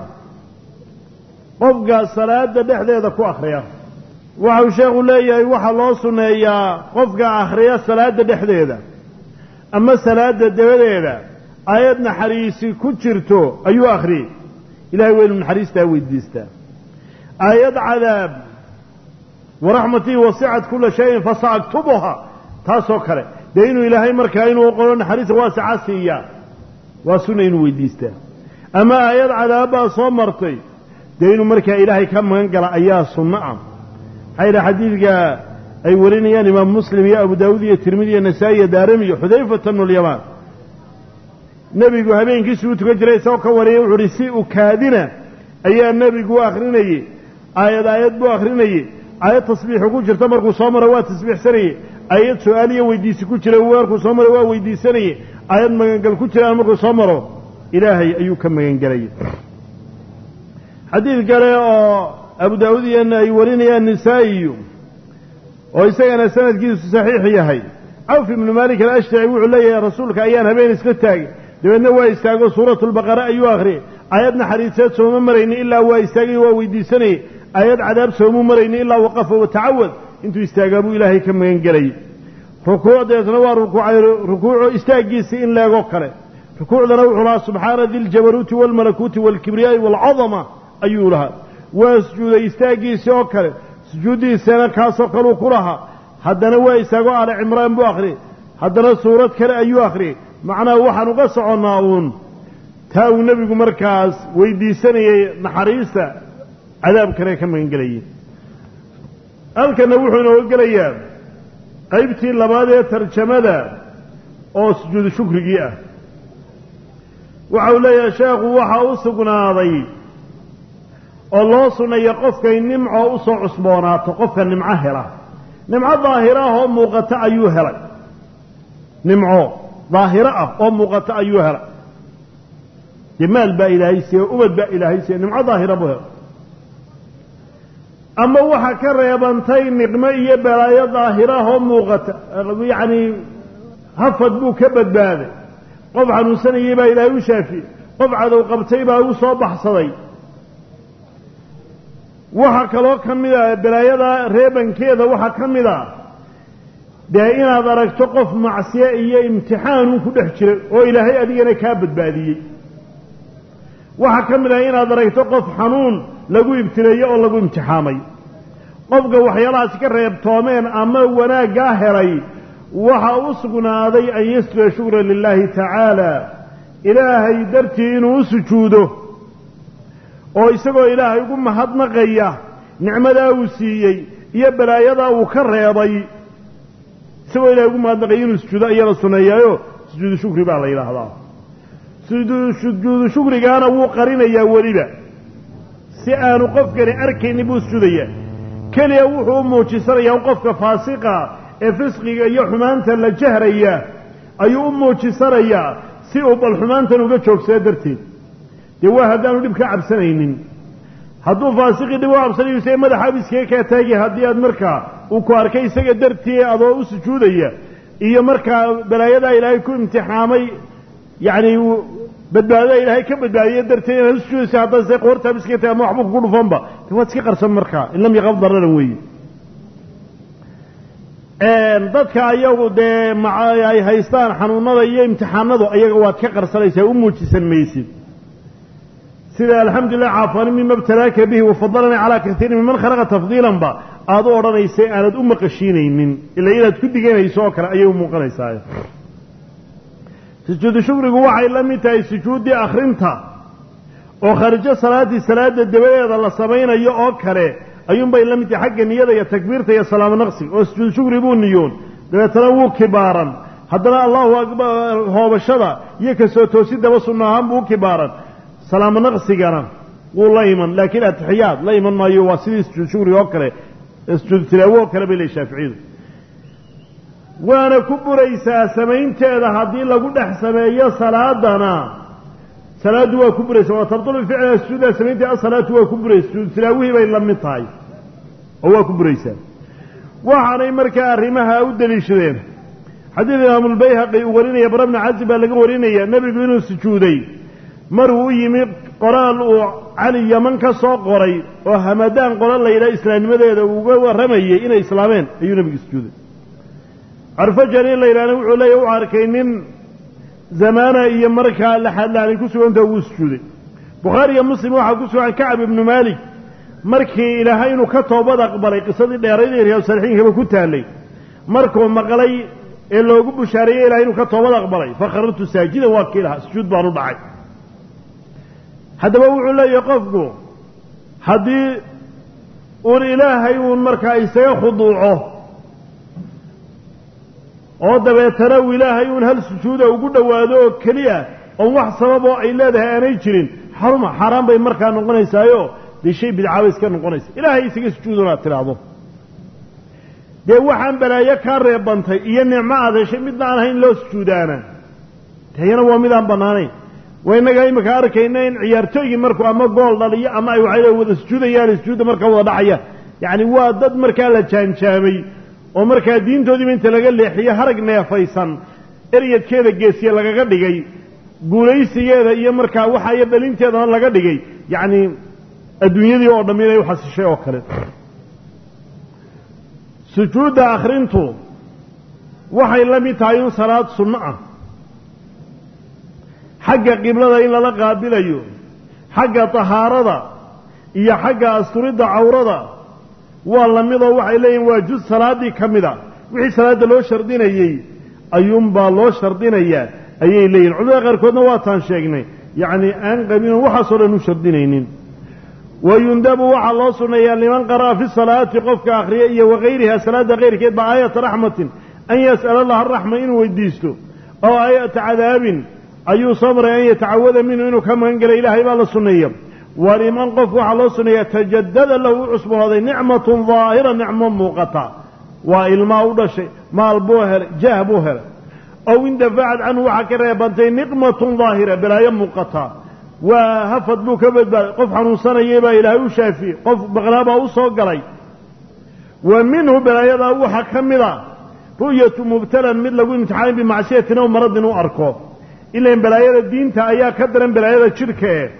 qofka salaada dhexdeeda ku akhriya waxau sheekhu leeyahay waxaa loo sunneeyaa qofka akhriya salaada dhexdeeda ama salaada dabadeeda aayad naxariisi ku jirto ayuu akhriyey ilahay waynu naxariistaa weydiistaa aayad cadaab waraxmatii wasicat kula shayin fasaaktubuha taasoo kale dee inuu ilaahay markaa inuu qolo naxariista waasica siiyaa waa sunna inuu weydiistaa ama aayad cadaabbaa soo martay dee inuu markaa ilaahay ka magan gala ayaa sunno ah maxaa yidhaha xadiidka ay warinayaan imaam muslim iyo abu daawuud iyo tirmidi iyo nasaa-i iyo daarami iyo xudayfata bnu lyamaan nebigu habeenkiisuu tukan jiray isagoo ka wariyay wuxuu uhi si ukaadina ayaa nebigu u akhrinayey aayad aayad buu akhrinayey aayad tasbiixu ku jirta markuu soo maro waa tasbiixsanayey aayad su-aal iyo weydiisi ku jira markuu soo maro waa weydiisanayey aayad magangal ku jiraan markuu soo maro ilaahay ayuu ka magangelayay xadiid kale oo abu daawuud iyana ay warinayaan nisaa'iyu oo isagana sanadkiisu saxiix yahay cawf ibnu maalik alashtaci wuxuu leeyahay rasuulka ayaan habeen iska taagay dabeedna waa istaago suuratu lbaqara ayuu akhriyay aayad naxariiseed sooma marayni ilaa waa istaagay waa weydiisanayey aayad cadaab soomuu marayni ilaa waqafa watacawad intuu istaagaa buu ilaahay ka magan gelayay rukuucdeesna waa rukuucay rukuuco istaaggiisii in leegoo kale rukuucdana wuxuu lahaa subxaana di ljabaruuti waalmalakuuti waalkibriyaa'i waalcadama ayuu lahaa waa sujuuday istaaggiisii oo kale sujuuddiisana kaasoo kaleu ku lahaa haddana waa istaago aale cimraan buu akhriyey haddana suurad kale ayuu akhriyey macnaha waxaan uga soconnaa uun taa uu nebigu markaas weydiisanayey naxariista cadaabkana ka magan gelayay halkanna wuxuu inooga gelayaa qaybtii labaad ee tarjamada oo sujuudu shukrigii ah waxa uu leeyahay sheekhu waxa u sugnaaday oo loo sunneeya qofkay nimco u soo cusboonaato qofka nimco hela nimco daahiro ah oo muuqata ayuu helay nimco daahiro ah oo muuqata ayuu helay dee maal baa ilaahay siiye ubad baa ilaahay siiye nimco daahira buu helay ama waxa ka reebantay niqmo iyo balaayo daahiro ah oo muuqata yacni hafad buu ka badbaaday qof xanuunsanayey baa ilaahay u shaafiyey qof cadow qabtay baa u soo baxsaday waxaa kaloo ka mid a balaayada reebankeeda waxaa ka mid a dee inaad aragto qof macsiye iyo imtixaanuu ku dhex jiray oo ilaahay adigana kaa badbaadiyey waxaa ka mid ah inaad aragto qof xanuun lagu ibtileeyo oo lagu imtixaamay qofka waxyaalahaasi ka reebtoomeen ama wanaaggaa helay waxa u sugnaaday an yasjuda shukra lilaahi tacaala ilaahay dartii inuu u sujuudo oo isagoo ilaahay ugu mahadnaqaya nicmadaa uu siiyey iyo balaayadaa uu ka reebay isagoo ilahay ugu mahadnaqaya inuu sujuudo ayaa la suneeyaayo sujuudu shukri baa la yidhaahdaa sujuudu shukrigaana wuu qarinayaa weliba si aanu qofkani arkaynin buu sujuudayaa keliya wuxuu u muujisanayaa qofka faasiqa ee fisqiga iyo xumaanta la jahraya ayuu u muujisanayaa si uu bal xumaantan uga joogsada darteed dee waa haddaanu dhib ka cabsanaynin hadduu faasiqii dhib u cabsanayo se madaxaab iskaga kaa taagi haddii aad markaa uu ku arkay isaga dartii adoo u sujuudaya iyo markaa balaayadaa ilaahay ku imtixaamay yacni badbaadada ilaahay ka badbaadiya darteed inaad u sujuudaysa haddaad se qoortaab iskaga taagi ama waxba kugu dhufanba de waad iska qarsan markaa in lam yaqab dararan weeye dadka ayagu dee ay haystaan xanuunada iyo imtixaanadu ayaga waad ka qarsanaysaa u muujisan maysid sida alxamdulilah caafani mima btalaaka bihi wafadalanii calaa kaiirin miman khalaqa tafdiilanba aad u odhanaysay aanad u maqashiinaynin ila inaad ku diganayso oo kale ayay u muuqanaysaa sujuudu shukrigu waxay la mid tahay sujuuddii akhrinta oo kharijo salaaddii salaada dabadeeda la samaynayo oo kale ayuunbay la mid tahay xagga niyada iyo takbiirta iyo salaamo naqsiga oo sujuudu shukri buu niyoon dabeetana wuu kibaaran haddana allahu akbar hoobashada iyo kasoo toosidaba sunno ahaan buu u kibaaran salaamo naqsigana wuu la iman laakiin atixiyaad la iman maayo waa sidii sujuud shukriga oo kale sujuud tilaawo oo kale bay leey shaaficiyadu waana ku buraysaa samaynteeda haddii lagu dhex sameeyo salaadana salaaddu waa ku buraysaa waa tabtulu ficla sujuuda samaynteeda asalaatu waa ku buraysa sujuud tilaawihii bay la mid tahay oo waa ku buraysaa waxaanay markaa arrimaha u deliishadeen xadiid imaamulbayhaqi uu warinaya bara bni cazib baa laga warinaya nebigu inuu sujuuday maruu u yimi qoraal uu cali yaman ka soo qoray oo hamadaan qoran la yidhaha islaamnimadeeda uga warramayay inay islaameen ayuu nebigu sujuuday carfajani la yidhahna wuxuu leeyahy u arkay nin zamaana iyo markaa laxadlaanay ku suganta wuu sujuuday bukhaari iyo muslim waxaa ku sugan kacab ibnu maalik markii ilaahay inuu ka toobad aqbalay qisadii dheerayd ee riyaadu saalixiinkaba ku taallay markuu maqlay ee loogu bushaareeyey ilahay inuu ka toobad aqbalay fakharartu saajidan waa kii lahaa sujuud baan u dhacay haddaba wuxuu leeyahay qofku haddii uun ilaahay uun markaa isaga khuduuco oo dabeetana uu ilaahay uun hal sujuuda ugu dhowaado oo keliya oon wax sababoo ay leedahay aanay jirin xaruma xaaraan bay markaa noqonaysaayo dee shay bidcaabay iska noqonaysa ilaahay isaga sujuudun aad tidhaahdo dee waxaan balaayo kaa reebantay iyo nicmo aad heshay midna aan ahayn loo sujuudaana tayana waa midaan bannaanayn waa innaga imika arkayna in ciyaartooygii markuu ama gool dhaliyo ama ay waxay wada sujuudayaan sujuudda markaa wada dhacayaan yacni waa dad markaa la jaanjaamay oo markaa diintoodiiba inta laga leexiyo harag neefaysan eryadkeeda geesiye lagaga dhigay guulaysigeeda iyo markaa waxa iyo dhalinteedana laga dhigay yacni adduunyadii oo dhammi inay u xasishay oo kale sujuudda akhrintu waxay la mid tahay un salaad sunno ah xagga qiblada in lala qaabilayo xagga tahaarada iyo xagga asturidda cawrada waa la midoo waxay leeyihin waa juz salaaddii ka mid a wixii salaadda loo shardinayey ayuunbaa loo shardinayaa ayay leeyihin culimada qaarkoodna waataan sheegnay yacni aan qabinoo waxaasoo dhan u shardinaynin wayundabu waxaa loo sunneeyaa liman qara'a fi salaati qofka akhriya iyo wakayriha salaadda kayrkeed ba aayata raxmatin an yas'ala allaha araxma inuu weydiisto oo aayata cadaabin ayuu soo maray an yatacawada minhu inuu ka magan gala ilaahay baa la sunneeya wa liman qof waxaa loo sunneeyaa tajadada lahu u cusboonaaday nicmatun daahira nicmo muuqata waa ilmaa u dhashay maal buu helay jaah buu helay ow indafacad canhu waxaa ka reebantay niqmatun daahira balaayo muuqata waa hafad buu ka badbaaday qof xanuunsanayay baa ilaahay u shaafiyey qof baqlaabaa u soo galay wa minhu balaayadaa waxaa ka mid a ru'yatu mubtalan mid lagu imtixaanay bimacsiyatin ow maradin u arko ilan balaayada diinta ayaa ka daran balaayada jidhka e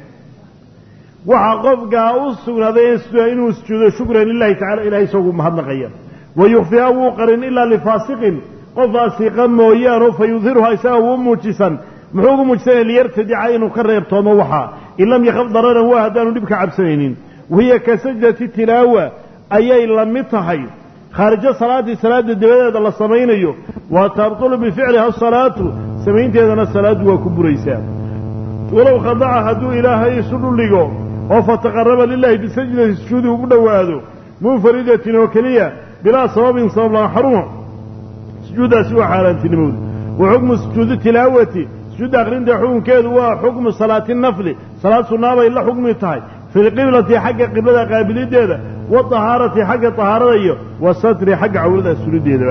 waxaa qofkaa u sugnaaday inuu sujuudo shukran lilahi tacala ilahay isagu mahadnaqaya wa yukfiha wuu qarin ilaa lifaasiqin qof faasiqa mooyaano fa yudhiruha isaga wuu muujisan muxuu ugu muujisanaya liyartadica inuu ka reebtoomo waxaa in lam yakhaf dararan waa haddaanu dhib ka cabsanaynin wahiya ka sajdati tilaawa ayay la mid tahay khaarijo salaatii salaada dabadeeda la samaynayo wa tabtulu bificliha asalaatu samaynteedana salaaddu waa ku buraysaa walow khadaca hadduu ilaahay isu dhuldhigo oo fataqaraba lilahi bisajdati sujuudi ugu dhowaado munfaridatin oo keliya bilaa sababin sabab lama xaruma sujuuddaasi waa xaaraantinimowda wa xukmu sujuudi tilaawati sujuudda akhrinta xukunkeedu waa xukmu salaati nafli salaad sunnaabay la xukmi tahay fi lqiblati xagga qiblada qaabilideeda wadahaarati xagga tahaarada iyo wasatri xagga cawlada surideedaba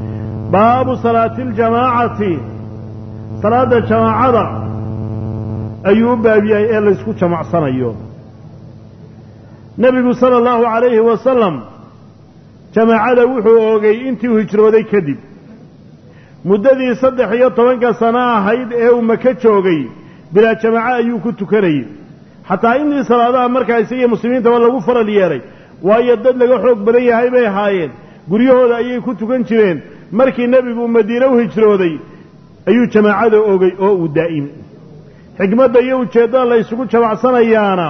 baabu salaati ljamaacati salaadda jamaacada ayuu u baab yahay ee laysku jamacsanayo nebigu sala allahu calayhi wasalam jamaacada wuxuu oogay intii uu hijrooday kadib muddadii saddex iyo tobanka sano ahayd ee uu maka joogay bilaa jamaaco ayuu ku tukanayay xataa intii salaadaha markaa isagii muslimiintaba lagu faral yeelay waayo dad laga xoog badan yahay bay ahaayeen guryahooda ayay ku tukan jireen markii nebigu madiine u hijrooday ayuu jamaacada ogay oo uu daa'imi xikmadda iyo ujeeddada la ysugu jamacsanayaana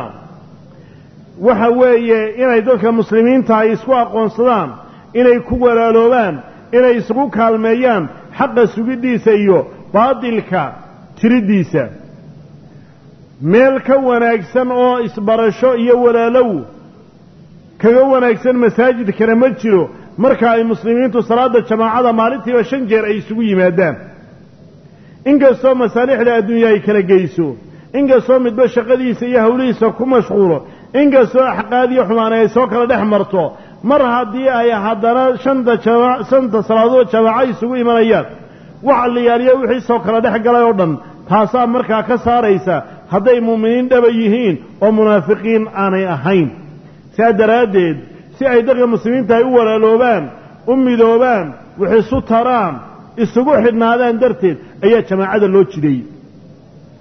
waxa weeye inay dadka muslimiinta ay isku aqoonsadaan inay ku walaaloobaan inay isugu kaalmeeyaan xaqa sugiddiisa iyo baadilka tiriddiisa meel ka wanaagsan oo isbarasho iyo walaalow kaga wanaagsan masaajidkana ma jiro marka ay muslimiintu salaadda jamaacada maalintiiba shan jeer ay isugu yimaadaan inkastoo masaalixda adduunya ay kala geyso inkastoo midba shaqadiisa iyo hawlihiisa ku mashquulo inkastoo axqaad iyo xumaan ay soo kala dhex marto mar haddii ay haddana shanta jama shanta salaadood jamaaco isugu imanayaan waxa la yaaliyo wixii soo kala dhex galay oo dhan taasaa markaa ka saaraysa hadday muuminiin dhaba yihiin oo munaafiqiin aanay ahayn saa daraaddeed si ay dadka muslimiinta ay u walaaloobaan u midoobaan wax isu taraan isugu xidhnaadaan darteed ayaa jamaacada loo jideeyey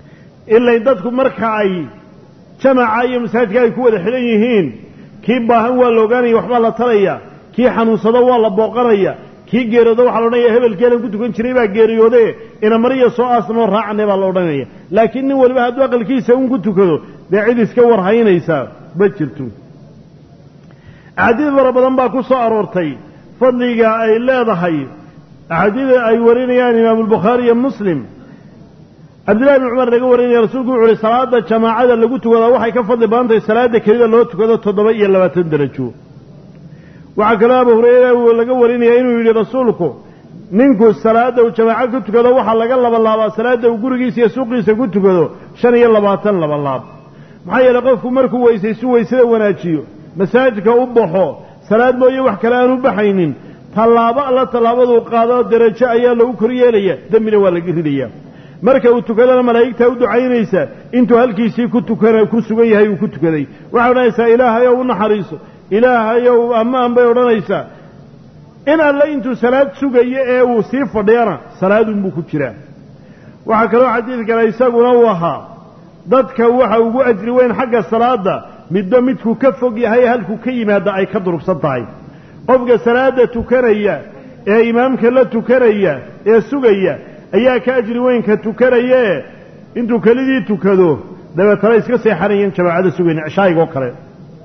ilay dadku marka ay jamaca iyo masaajidka ay ku wada xidhan yihiin kii baahan waa la ogaanaya waxbaa la talaya kii xanuunsado waa la booqanaya kii geeriyoodo waxaa la odhanaya hebelkeelan ku tukan jiray baa geeriyoode inamariya soo aasnoo raacane baa la odhanaya laakiin nin waliba hadduu aqalkiisa un ku tukado dee cid iska warhaynaysaa ma jirto axaadiid fara badan baa ku soo aroortay fadliga ay leedahay axaadiida ay warinayaan imaamulbukhaari iyo muslim cabdillahi bn cumar laga warinaya rasuulku wuxu uhi salaada jamaacada lagu tukadaa waxay ka fadli badan tahay salaada kelida loo tukado toddoba iyo labaatan derajo waxaa kaloo abu hureyra laga warinaya inuu yidhi rasuulku ninku salaada uu jamaaco ku tukado waxaa laga labalaabaa salaada uu gurigiisa iyo suuqiisa ku tukado shan iyo labaatan labalaab maxaa yeeley qofku markuu weysaysu weysada wanaajiyo masaajidka u baxo salaad mooye wax kale aan u baxaynin tallaabo alla tallaabaduu qaado derajo ayaa lagu kor yeelaya dembina waa laga ridaya marka uu tukadana malaa'igtaa u ducaynaysa intuu halkiisii ku tukan ku sugan yahay uu ku tukaday waxay odhanaysaa ilaahayow u naxariiso ilaahayow ammaan bay odhanaysaa in alle intuu salaad sugayo ee uu sii fadhiyana salaadunbuu ku jiraa waxaa kaloo xadiidkana isaguna uu ahaa dadka waxa ugu ajri weyn xagga salaada midba midkuu ka fog yahay halkuu ka yimaada ay ka durugsan tahay qofka salaada tukanaya ee imaamka la tukanaya ee sugaya ayaa ka ajri weynka tukanayee intuu kelidii tukado dabeetana iska seexanayeen jamaacada sugayn cishaayiga oo kale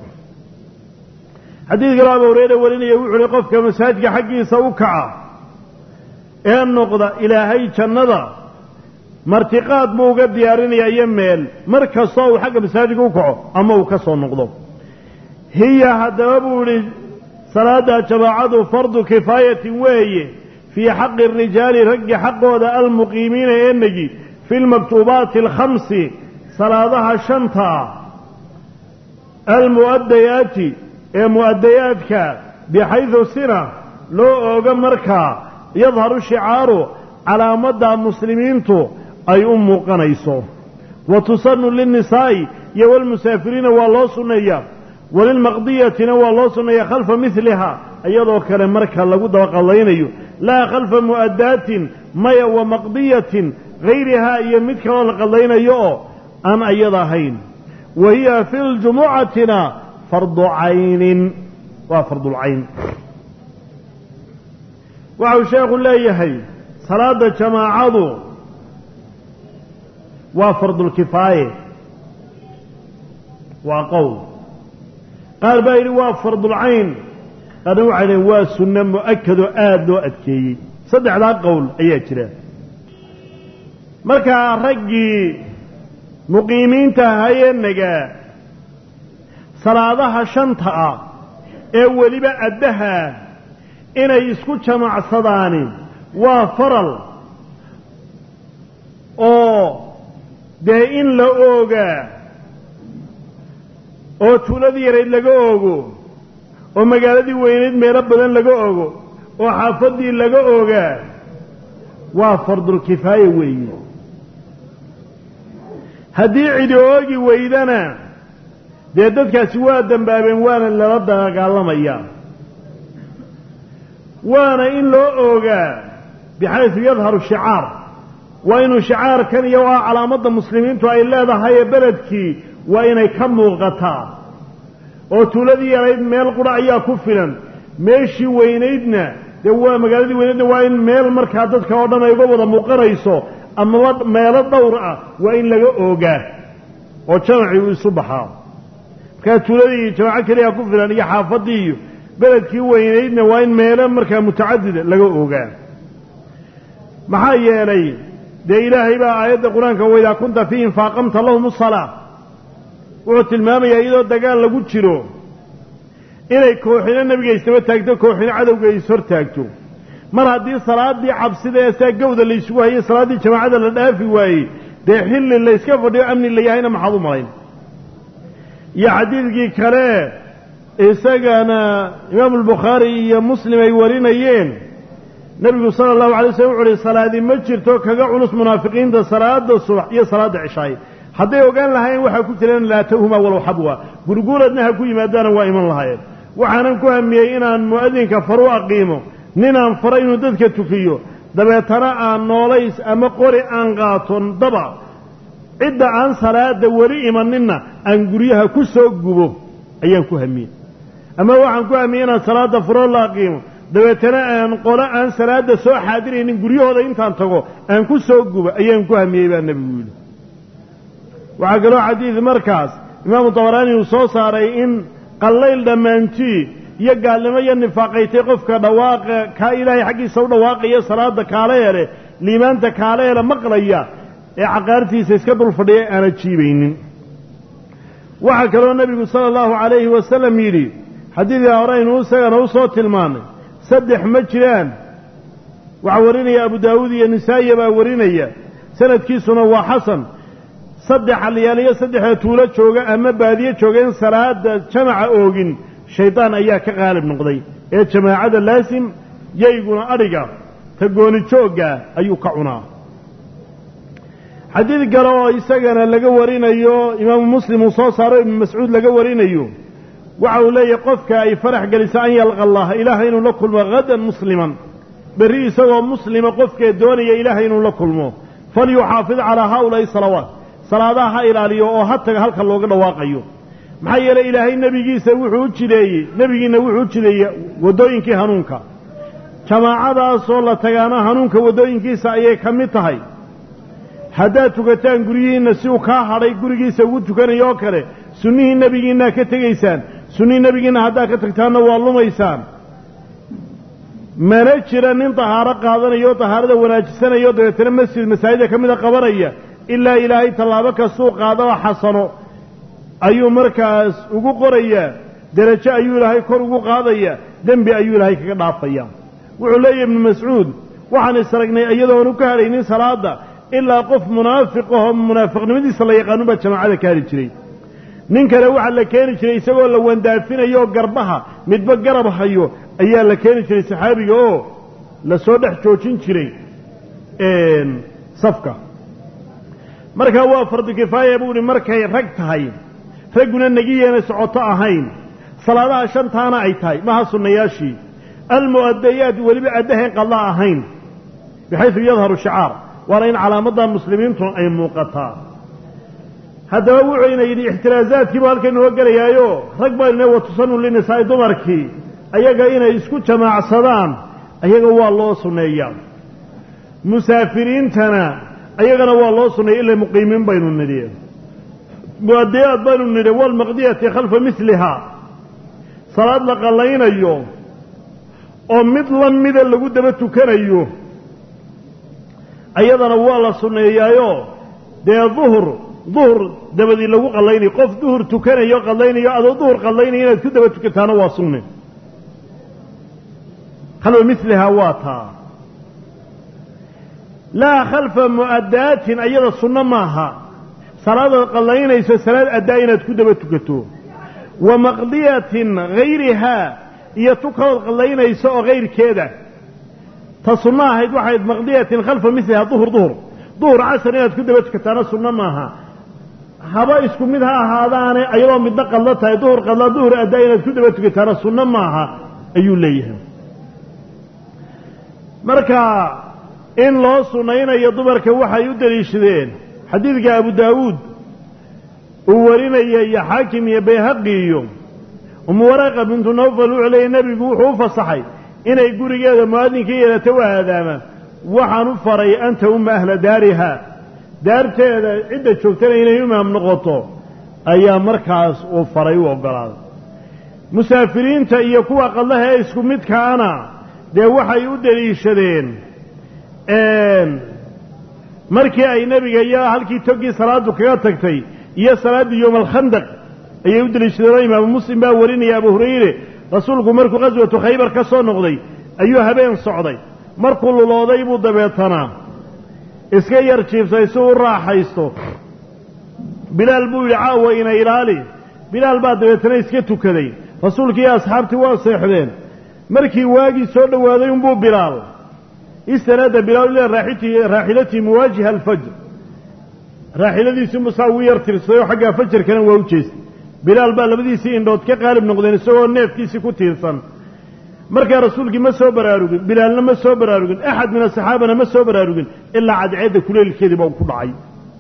xadiid kaloo abu hureyre warinaya wuxu uhi qofka masaajidka xaggiisa u kaca ee noqda ilaahay jannada martiqaad buu uga diyaarinaya iyo meel mar kastoo uu xagga masaajidka u kaco ama uu ka soo noqdo hiya haddaba buu idhi salaada jamaacadu fardu kifaayatin weeye fii xaqi arijaali raggi xaqooda almuqiimiina ee negi fi lmaktuubaati alkhamsi salaadaha shanta almu'adayaati ee mu'adayaadka bixaydu sina loo oogo markaa yadharu shicaaru calaamadda muslimiintu ay u muuqanayso wa tusanu linnisaa'i iyo walmusaafiriina waa loo sunneeyaa walilmaqdiyatina waa loo sunneeyaa khalfa midliha iyadoo kale marka lagu dabaqadlaynayo laa khalfa mu'addaatin maya wa maqdiyatin hayrihaa iyo mid kaloo la qadlaynayo oo aan ayada ahayn wa hiya fi ljumucatina fardu caynin waa fardulcayn waxau sheekhu leeyahay salaada jamaacadu waa fardulkifaaye waa qowl qaar baa yidhi waa fardulcayn qaarna waxay dhaheen waa sunno mu'akadoo aada loo adkeeyey saddexdaa qowl ayaa jira markaa raggii muqiimiinta ahayee nagaa salaadaha shanta ah ee weliba addaha inay isku jamacsadaani waa faral oo dee in la oogaa oo tuuladii yarayd laga oogo oo magaaladii weynayd meelo badan laga ogo oo xaafaddii laga ogaa waa fardulkifaaya weeye haddii cidi oogi weydana dee dadkaasi waa dembaabeen waana lala dagaalamayaa waana in loo oogaa bixaysu yadharu shicaar waa inuu shicaarkan iyo waa calaamadda muslimiintu ay leedahay ee beledkii waa inay ka muuqataa oo tuuladii yarayd meel qura ayaa ku filan meeshii weynaydna dee waa magaaladii weynaydna waa in meel markaa dadka oo dhan ay uga wada muuqanayso amaba meelo dhowr ah waa in laga oogaa oo jamacii uu isu baxaa markaa tuuladii jamaaco keliya ku filan iyo xaafaddii iyo beledkii weynaydna waa in meelo markaa mutacadida laga oogaa maxaa yeelay dee ilaahay baa aayadda qur-aanka waidaa kunta fiihim faaqamta lahum asalaa wuxuu tilmaamayaa iyadoo dagaal lagu jiro inay kooxina nebiga isdaba taagto kooxina cadowga is hor taagto mar haddii salaadii cabsida ee saa gawda laysugu hayay salaaddii jamaacada la dhaafi waayey dee xilli layska fadhiyo amni la yahayna maxaad u malayn iyo xadiidkii kale isagana imaamu albukhaari iyo muslim ay warinayeen nebigu sala allahu alay slam wuxu uhi salaadi ma jirto kaga culus munaafiqiinta salaada subax iyo salaada cishaay hadday ogaan lahaayeen waxaa ku jireen laatawhumaa walow xabwa gurguuradna ha ku yimaadaana waa iman lahaayeen waxaanan ku hamiyey inaan mu'adinka faru aqiimo ninaan faro inuu dadka tukiyo dabeetana aan noolays ama qori aan qaato daba cidda aan salaada weli imaninna aan guryaha ku soo gubo ayaan ku hamiyey ama waxaan ku hamiyey inaan salaada furoo la aqiimo dabeetana aan qolo aan salaada soo xaadiraynin guryahooda intaan tago aan ku soo gubo ayaan ku hamiyey baa nebigu yidhi waxaa kaloo xadiid markaas imaamu dabaraani uu soo saaray in qallayl dhammaantii iyo gaalnimo iyo nifaaqaytay qofka dhawaaqa kaa ilaahay xaggiisa u dhawaaqaya salaada kaale hele liimaanta kaale hele maqlaya ee caqaartiisa iska dul fadhiya aana jiibaynin waxaa kaloo nebigu sala allahu calayhi wasalam yidhi xadiidkaa horeynu isagana u soo tilmaanay saddex ma jiraan waxaa warinaya abu daawuud iyo nisaa'iya baa warinaya sanadkiisuna waa xasan saddex halyaaliyo saddexda tuulo jooga ama baadiye jooga in salaada jamaca oogin shaydaan ayaa ka qaalib noqday ee jamaacada laasim yayguna adhiga ta gooni joogga ayuu ka cunaa xadiid kale oo isagana laga warinayo imaamu muslim uu soo saaro ibnu mascuud laga warinayo waxa uu leeyahy qofka ay farax geliso an yalqa allaha ilaahay inuu la kulmo hadan musliman berri isagoo muslima qofkee doonaya ilaahay inuu la kulmo falyuxaafid calaa haaulaai salawaat salaadaha ha ilaaliyo oo ha taga halka looga dhawaaqayo maxaa yeelay ilaahay nebigiisa wuxuu u jideeyey nebigiina wuxuu u jideeyey waddooyinkii hanuunka jamaacadaasoo la tagaana hanuunka waddooyinkiisa ayay ka mid tahay haddaad tukataan guryihiinna si uu kaa hadhay gurigiisa ugu tukanayo oo kale sunnihii nebigiinaa ka tegaysaan sunnihii nebigiinna haddaad ka tagtaanna waa lumaysaan mana jira nin tahaaro qaadanayo o tahaarada wanaajisanayo dabeetana masjid masaajida ka mida qabanaya ilaa ilaahay tallaabo kastuu qaadaba xasano ayuu markaas ugu qorayaa derajo ayuu ilaahay kor ugu qaadayaa dembi ayuu ilaahay kaga dhaafaya wuxuu leeyahy ibnu mascuud waxaan isragnay iyadoonu ka hadhaynin salaada ilaa qof munaafiq ahoo munaafiqnimadiisa la yaqaanun baa jamaacada ka hadhi jiray nin kale waxaa la keeni jiray isagoo la wandaafinayo oo garbaha midba garab hayo ayaa la keeni jiray saxaabiga oo la soo dhex joojin jiray safka markaa waa fardu kifaaya buu ihi markay rag tahay ragguna negiyeena socoto ahayn salaadaha shantaana ay tahay maha sunnayaashii almu'adayaat weliba addahayn qadla ahayn bixaysu yadharu shicaar waana in calaamadda muslimiintu ay muuqataa haddaba wuxuyna yidhi ixtiraazaadkiibu halkan inoo gelayaayo rag baynu watusanu linisaa'i dumarkii ayaga inay isku jamaacsadaan ayaga waa loo sunneeyaa musaafiriintana ayagana waa loo sunneeya ila muqiimiin baynu nidhi mu'adayaad baynu nidhi walmaqdiyati khalfa milihaa salaad la qallaynayo oo mid la mida lagu daba tukanayo ayadana waa la sunneeyaayo dee duhur duhur dabadii lagu qallaynayo qof duhur tukanayo qallaynayo adoo duhur qallaynayo inaad ku daba tukataana waa sunne khalfa milihaa waa taa laa khalfa mu'adaatin ayada sunno maaha salaadaad qallaynayso salaad addaa inaad ku daba tukato wa maqdiyatin hayrihaa iyo tu kalood qallaynayso oo hayrkeeda ta sunno ahayd waxayd maqdiyatin khalfa milihaa duhur duhur duhur casar inaad ku daba tukataana sunno maaha haba isku mid ha ahaadaane ayadoo midna qadlo tahay duhur qadla duhur addaa inaad ku daba tukataana sunno maaha ayuu leeyahay marka in loo sunnaynayo dumarka waxay u deliishadeen xadiidka abu daawuud uu warinaya iyo xaakim iyo bayhaqi iyo umu waraaqa bintu nawfal wuxuu leeyay nebigu wuxuu u fasaxay inay gurigeeda mu'adinka yeelata u aadaama waxaan u faray anta umma ahla daariha daarteeda cidda joogtana inay imaam noqoto ayaa markaas uu faray u oggolaaday musaafiriinta iyo kuwa qadlaha ee isku midkaana dee waxay u deliishadeen markii ay nebiga iyo halkii togii salaadu kaga tagtay iyo salaaddii yowma alkhandaq ayay u deliishadeen oo imaamu muslim baa warinaya abu hurayre rasuulku markuu qaswatu khaybar ka soo noqday ayuu habeen socday markuu lulooday buu dabeetanaa iska yar jiiftay si u raaxaysto bilaal buu yidhi caawa ina ilaali bilaal baa dabeetana iska tukaday rasuulkii iyo asxaabtii waa seexdeen markii waagii soo dhowaaday unbuu bilaal istanaada bilaal ilaa raaxilatii muwaajiha alfajr raaxiladiisii musaa ugu yar tirsaday oo xaggaa fajarkana waa u jeestay bilaal baa labadiisii indhood ka qaalib noqdeen isagoo neefkiisii ku tiirsan markaa rasuulkii ma soo baraarugin bilaalna ma soo baraarugin axad min asaxaabana ma soo baraarugin ilaa cadceedda kuleylkeediiba ku dhacay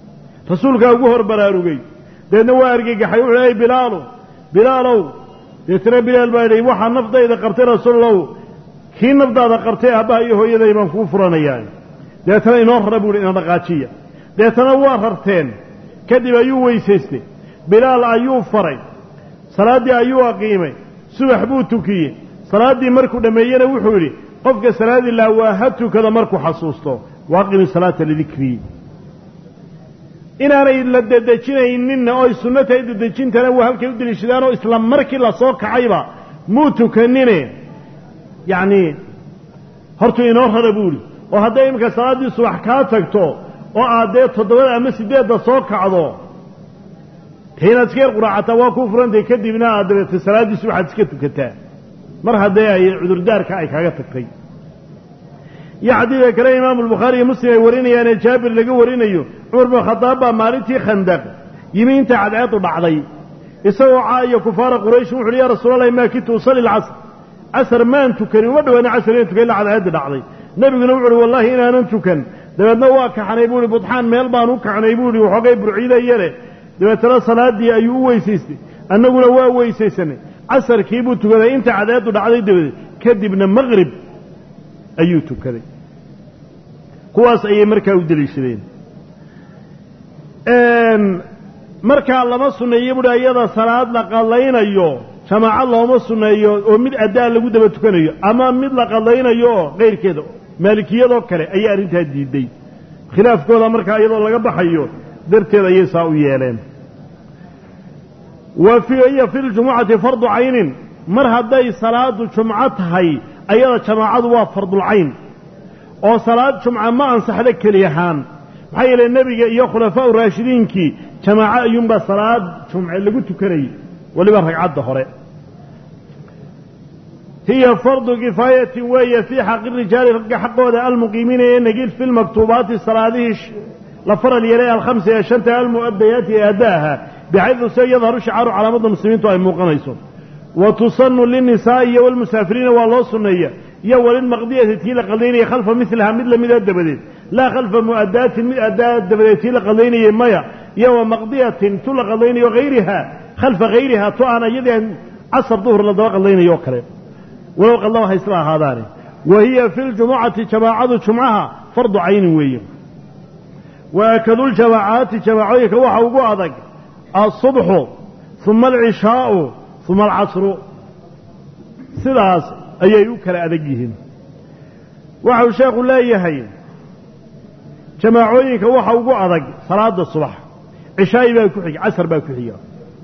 rasuulkaa ugu hor baraarugay dabeedna waa argagaxay wuxuu ey bilaalo bilaalow deetana bilaal baa yidhi waxaa naftayda qabtay rasuulallow kii nafdaada qabtay aabbaha iyo hooyaday baan kuu furanayaa deetana inoo rara buu ihi ina dhaqaajiya deetana waa rarteen kadib ayuu weysaystay bilaal ayuu faray salaaddii ayuu aqiimay subax buu tukiyey salaaddii markuu dhammeeyena wuxuu yidhi qofka salaadii laa waa ha tukada markuu xasuusto waaqimi salaata lidikrii inaanay la dedejinayninna oy sunno tahay dedejintana waa halkay u deliishadaanoo isla markii lasoo kacayba muu tukanine yacnii hortuu inoo rara buu idhi oo hadday iminka salaaddii subax kaa tagto oo aad dee toddobada ama siddeedda soo kacdo dee inaad iska yar quraacataa waa kuu furantahay kadibna aad dabeeta salaaddii subaxaad iska tukataa mar haddee ay cudurdaarka ay kaaga tagtay iyo xadiidka kale imaamu albukhaari iyo muslim ay warinayaanee jaabir laga warinayo cumar bin khadaab baa maalintii khandaq yimi inta cadceedu dhacday isagoo caaiyo kufaara quraysh wuxu uhi ya rasuulallahi maa kitu usalli lcasr casar maan tukanin uma dhawaana casar inaan tukan illa cadceeddii dhacday nebiguna wuxu uhi wallahi inaanan tukan dabeedna waa kaxnay buu ihi budxaan meel baan u kaxnay buu ihi waxoogay burciidaya leh dabeetana salaaddii ayuu u weysaystay annaguna waa weysaysanay casarkii buu tukaday inta cadceeddu dhacday dabadeed kadibna maqrib ayuu tukaday kuwaas ayay markaa u deliishadeen markaa lama sunneeyo buhi iyada salaad la qadlaynayo jamaaco looma sunneeyo oo mid addaa lagu daba tukanayo ama mid la qadlaynayo oo qayrkeeda maalikiyadoo kale ayaa arrintaa diiday khilaafkooda markaa iyadoo laga baxayo darteed ayay saa u yeeleen wa hiya fi ljumucati fardu caynin mar hadday salaadu jumco tahay ayada jamaacadu waa fardulcayn oo salaad jumca ma ansaxda keli ahaan maxaa yeele nebiga iyo khulafaau raashidiinkii jamaaco ayuunbaa salaad jumce lagu tukanayay weliba ragcadda hore hiya fardu kifaayatin weeye fii xaqi rijaali ragga xaqooda almuqiimiina ee negid fi lmaktuubaati salaadihii la faral yeelay alkhamsa ee shanta almu'adayaati ee addaaha bixaydu se yadharu shicaaru calaamadda muslimiintu ay muuqanayso wa tusanu linnisaa'i iyo walmusaafiriina waa loo sunneeya iyo walilmaqdiyati tii la qadaynaya khalfa milaha mid lamida dabadeed laa khalfa mu'adaatin mid addaa dabadeed tii la qadaynayay maya iyo wa maqdiyatin tu la qadaynayo hayriha khalfa hayriha tu aan iyadii casar duhur la daba qadaynayo oo kale walow qadlaba haysla ahaadaane wa hiya fi ljumucati jamaacadu jumcaha fardu caynin weeye wa akaduljamaacaati jamaacooyinka waxa ugu adag alsubxu uma alcishaau uma alcasru sidaas ayay u kala adag yihiin waxau sheekhu leeyahay jamaacooyinka waxa ugu adag salaada subax cishaayi baa ku xiga casar baa ku xiga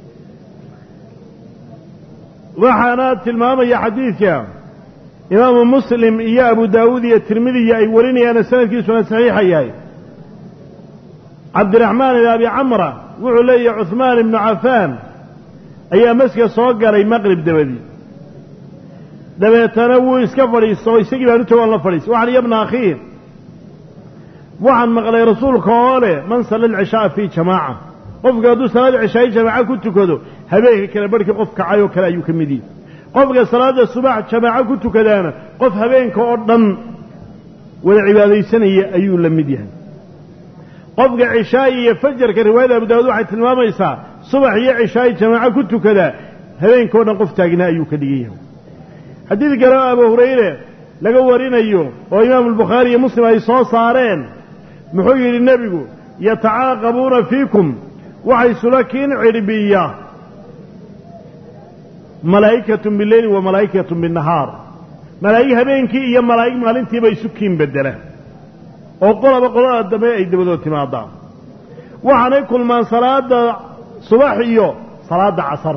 waxaana tilmaamaya xadiidka imaamu muslim iyo abu daawuud iyo tirmidiya ay warinayaane sanadkiisuna saxiixa yahay cabdiraxmaan ibn abi camra wuxuu leeyahay cuhmaan ibnu cafaan ayaa maska soo galay maqrib dabadii dabeetana wuu iska fadhiisto oo isagii baan u tagoon la fadhiista waxaan yabna akhiir waxaan maqlay rasuulka oo leh man salla alcishaaa fii jamaaca qofka hadduu salaada cishaayi jamaaco ku tukado habeenka kale barhkii qof kacay oo kale ayuu ka mid yihi qofka salaada subax jamaaco ku tukadaana qof habeenka oo dhan wada cibaadaysanaya ayuu la mid yahay qofka cishaayi iyo fajarka riwaayada abu daawud waxay tilmaamaysaa subax iyo cishaayi jamaaco ku tukadaa habeenka o dhan qof taagnaa ayuu ka dhigan yahay xadiid kale oo abu hurayre laga warinayo oo imaamu albukhaari iyo muslim ay soo saareen muxuu yidhi nebigu yatacaaqabuuna fiikum waxay sula kiin cidhbiya malaa'ikatun bileyli wa malaa'ikatun binnahaar malaa'ig habeenkii iyo malaa'ig maalintiiba isu kiin bedela oo qolaba qolada dambe ay dabadood timaadaan waxaanay kulmaan salaada subax iyo salaada casar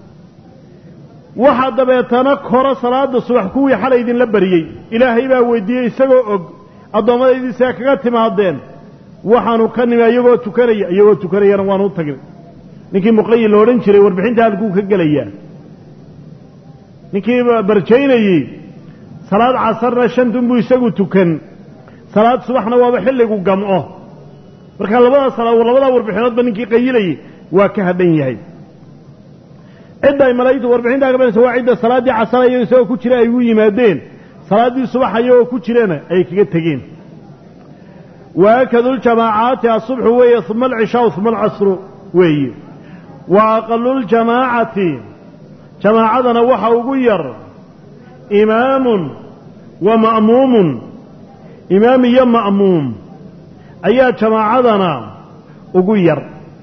waxaa dabeetana koro salaada subax kuwii xalay idinla baryey ilaahay baa weydiiyey isagoo og addoommadaydiisaa kaga timaadeen waxaanu ka nimi iyagoo tukanaya iyagoo tukanayana waanu u tagnay ninkii muqayil la odhan jiray warbixinta halkuu ka gelayaa ninkii barjaynayey salaad casarna shantunbuu isagu tukan salaad subaxna waaba xilligu gamco marka labada salaa labadaa warbixinoodba ninkii qayilayay waa ka hadhan yahay cidda ay malaa'igtu warbixintaa ka banaysa waa cidda salaaddii casarayo isagoo ku jira ay ugu yimaadeen salaaddii subax ayagoo ku jirana ay kaga tegeen waakadu ljamaacaati asubxu weeye uma alcishaau uma alcasru weeye wa aqalu ljamaacati jamaacadana waxa ugu yar imaamun wa ma'muumun imaam iyo ma'muum ayaa jamaacadana ugu yar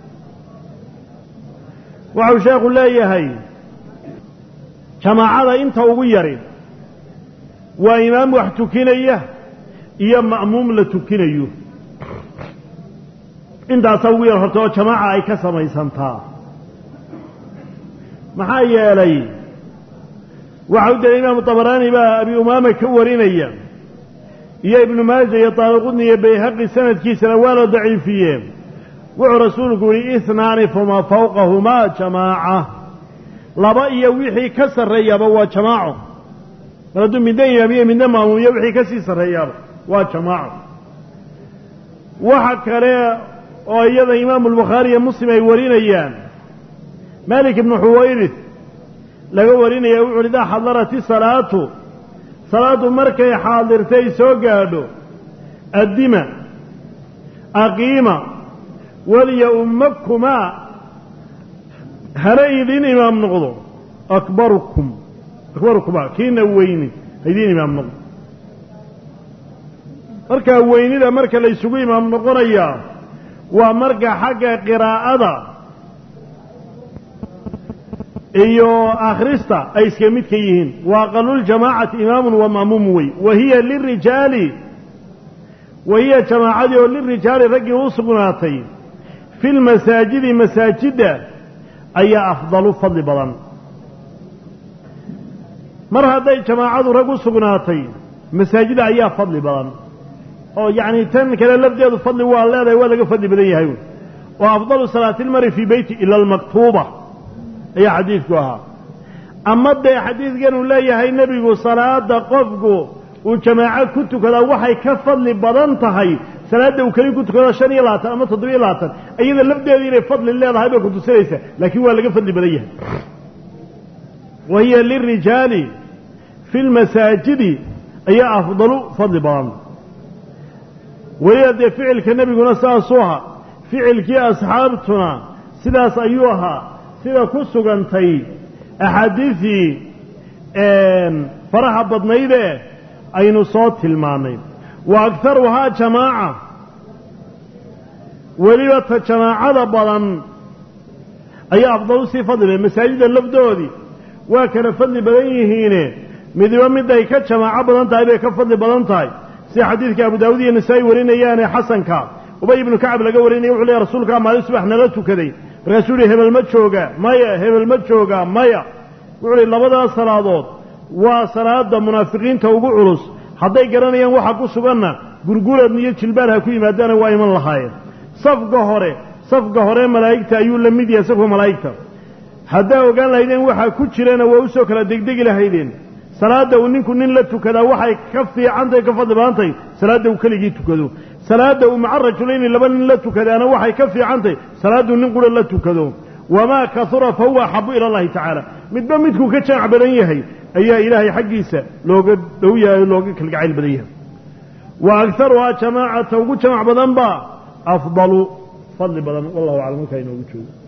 waxau sheekhu leeyahay jamaacada inta ugu yari waa imaam wax tukinaya iyo ma'muum la tukinayo intaasaa ugu yar horta oo jamaaca ay ka samaysantaa maxaa yeelay waxa u daliya imaamu tabaraani baa abi umaama ka warinaya iyo ibnu maaja iyo taariqudni iyo bayhaqi sanadkiisana waa la daciifiyee wuxuu rasuulku yihi ihnaani fama fawqahumaa jamaaca laba iyo wixii ka sarreeyaaba waa jamaaco mar hadduu midna imaamiyo midna maamuumiyo wixii ka sii sarreeyaaba waa jamaaco waxa kale oo iyada imaamu albukhaari iyo muslim ay warinayaan malik ibnu xuwayrith laga warinaya wuxu uhi idaa xadarat isalaatu salaaddu markay xaadirtay soo gaadho addima aqiima waliya ummakumaa hana idin imaam noqdo akbarukum akbarukumaa kiina weyni ha idiin imaam noqdo markaa weynida marka la ysugu imaam noqonayaa waa marka xagga qiraa'ada iyo akhrista ay iska mid ka yihiin wa aqaluljamaacati imaamun wa ma'muum wey wa hiya lirijaali wa hiya jamaacadii oo lirijaali raggii u sugnaatay fi lmasaajidi masaajidda ayaa afdalu fadli badan mar hadday jamaacadu rag u sugnaatay masaajida ayaa fadli badan oo yacni tan kale lafdeedu fadli waa leedahay waa laga fadli badan yahay oo afdalu salaati lmari fii beyti ila almaktuuba ayaa xadiidku ahaa ama dee xadiidkan uu leeyahay nebigu salaada qofku uu jamaaco ku tukadaa waxay ka fadli badan tahay salaadda uu keli ku tukado shan iyo labaatan ama toddobiyo labaatan iyada lafdeedu inay fadli leedahay bay kutusinaysaa laakiin waa laga fadli badan yahay wa hiya lirijaali fi lmasaajidi ayaa afdalu fadli badan weliba dee ficilka nebiguna saasuu ahaa ficilkii asxaabtuna sidaas ayuu ahaa sida ku sugantay axaadiisii faraha badnaydee aynu soo tilmaannay wa agharuhaa jamaaca weliba ta jamaacada badan ayaa afdalu sii fadli badan masaajidda lafdoodii waa kala fadli badan yihiine midiba miday ka jamaaco badan tahay bay ka fadli badan tahay sida xadiidka abu daawud iyo nasaa-i warinayaane xasanka ubay ibnu kacab laga warinaya wuxuu leey rasuulkaa maalin subax nala tukaday markaasuu yihi hebel ma jooga maya hebel ma jooga maya wuxuu uhi labadaas salaadood waa salaada munaafiqiinta ugu culus hadday garanayaan waxa ku suganna gurguradna iyo jilbaar ha ku yimaadaana waa iman lahaayeen safka hore safka hore malaa'igta ayuu la mid yahay safka malaa'igta haddaa ogaan lahaydeen waxaa ku jirana waa usoo kala degdegi lahaydeen salaadda uu ninku nin la tukadaa waxay ka fiicantahay ka fadli badan tahay salaadda uu keligii tukado salaadda uu maca rajulayni laba nin la tukadaana waxay ka fiicantahay salaadduu nin qura la tukado wamaa kahura fa huwa axabu ila allahi tacaala midba midkuu ka jamac badan yahay ayaa ilaahay xaggiisa looga dhow yahay o looga kalgacayl badan yahay wa agharuhaa jamaacata ugu jamac badan baa afdalu fadli badan wallahu aclam halkaa inoogu joogo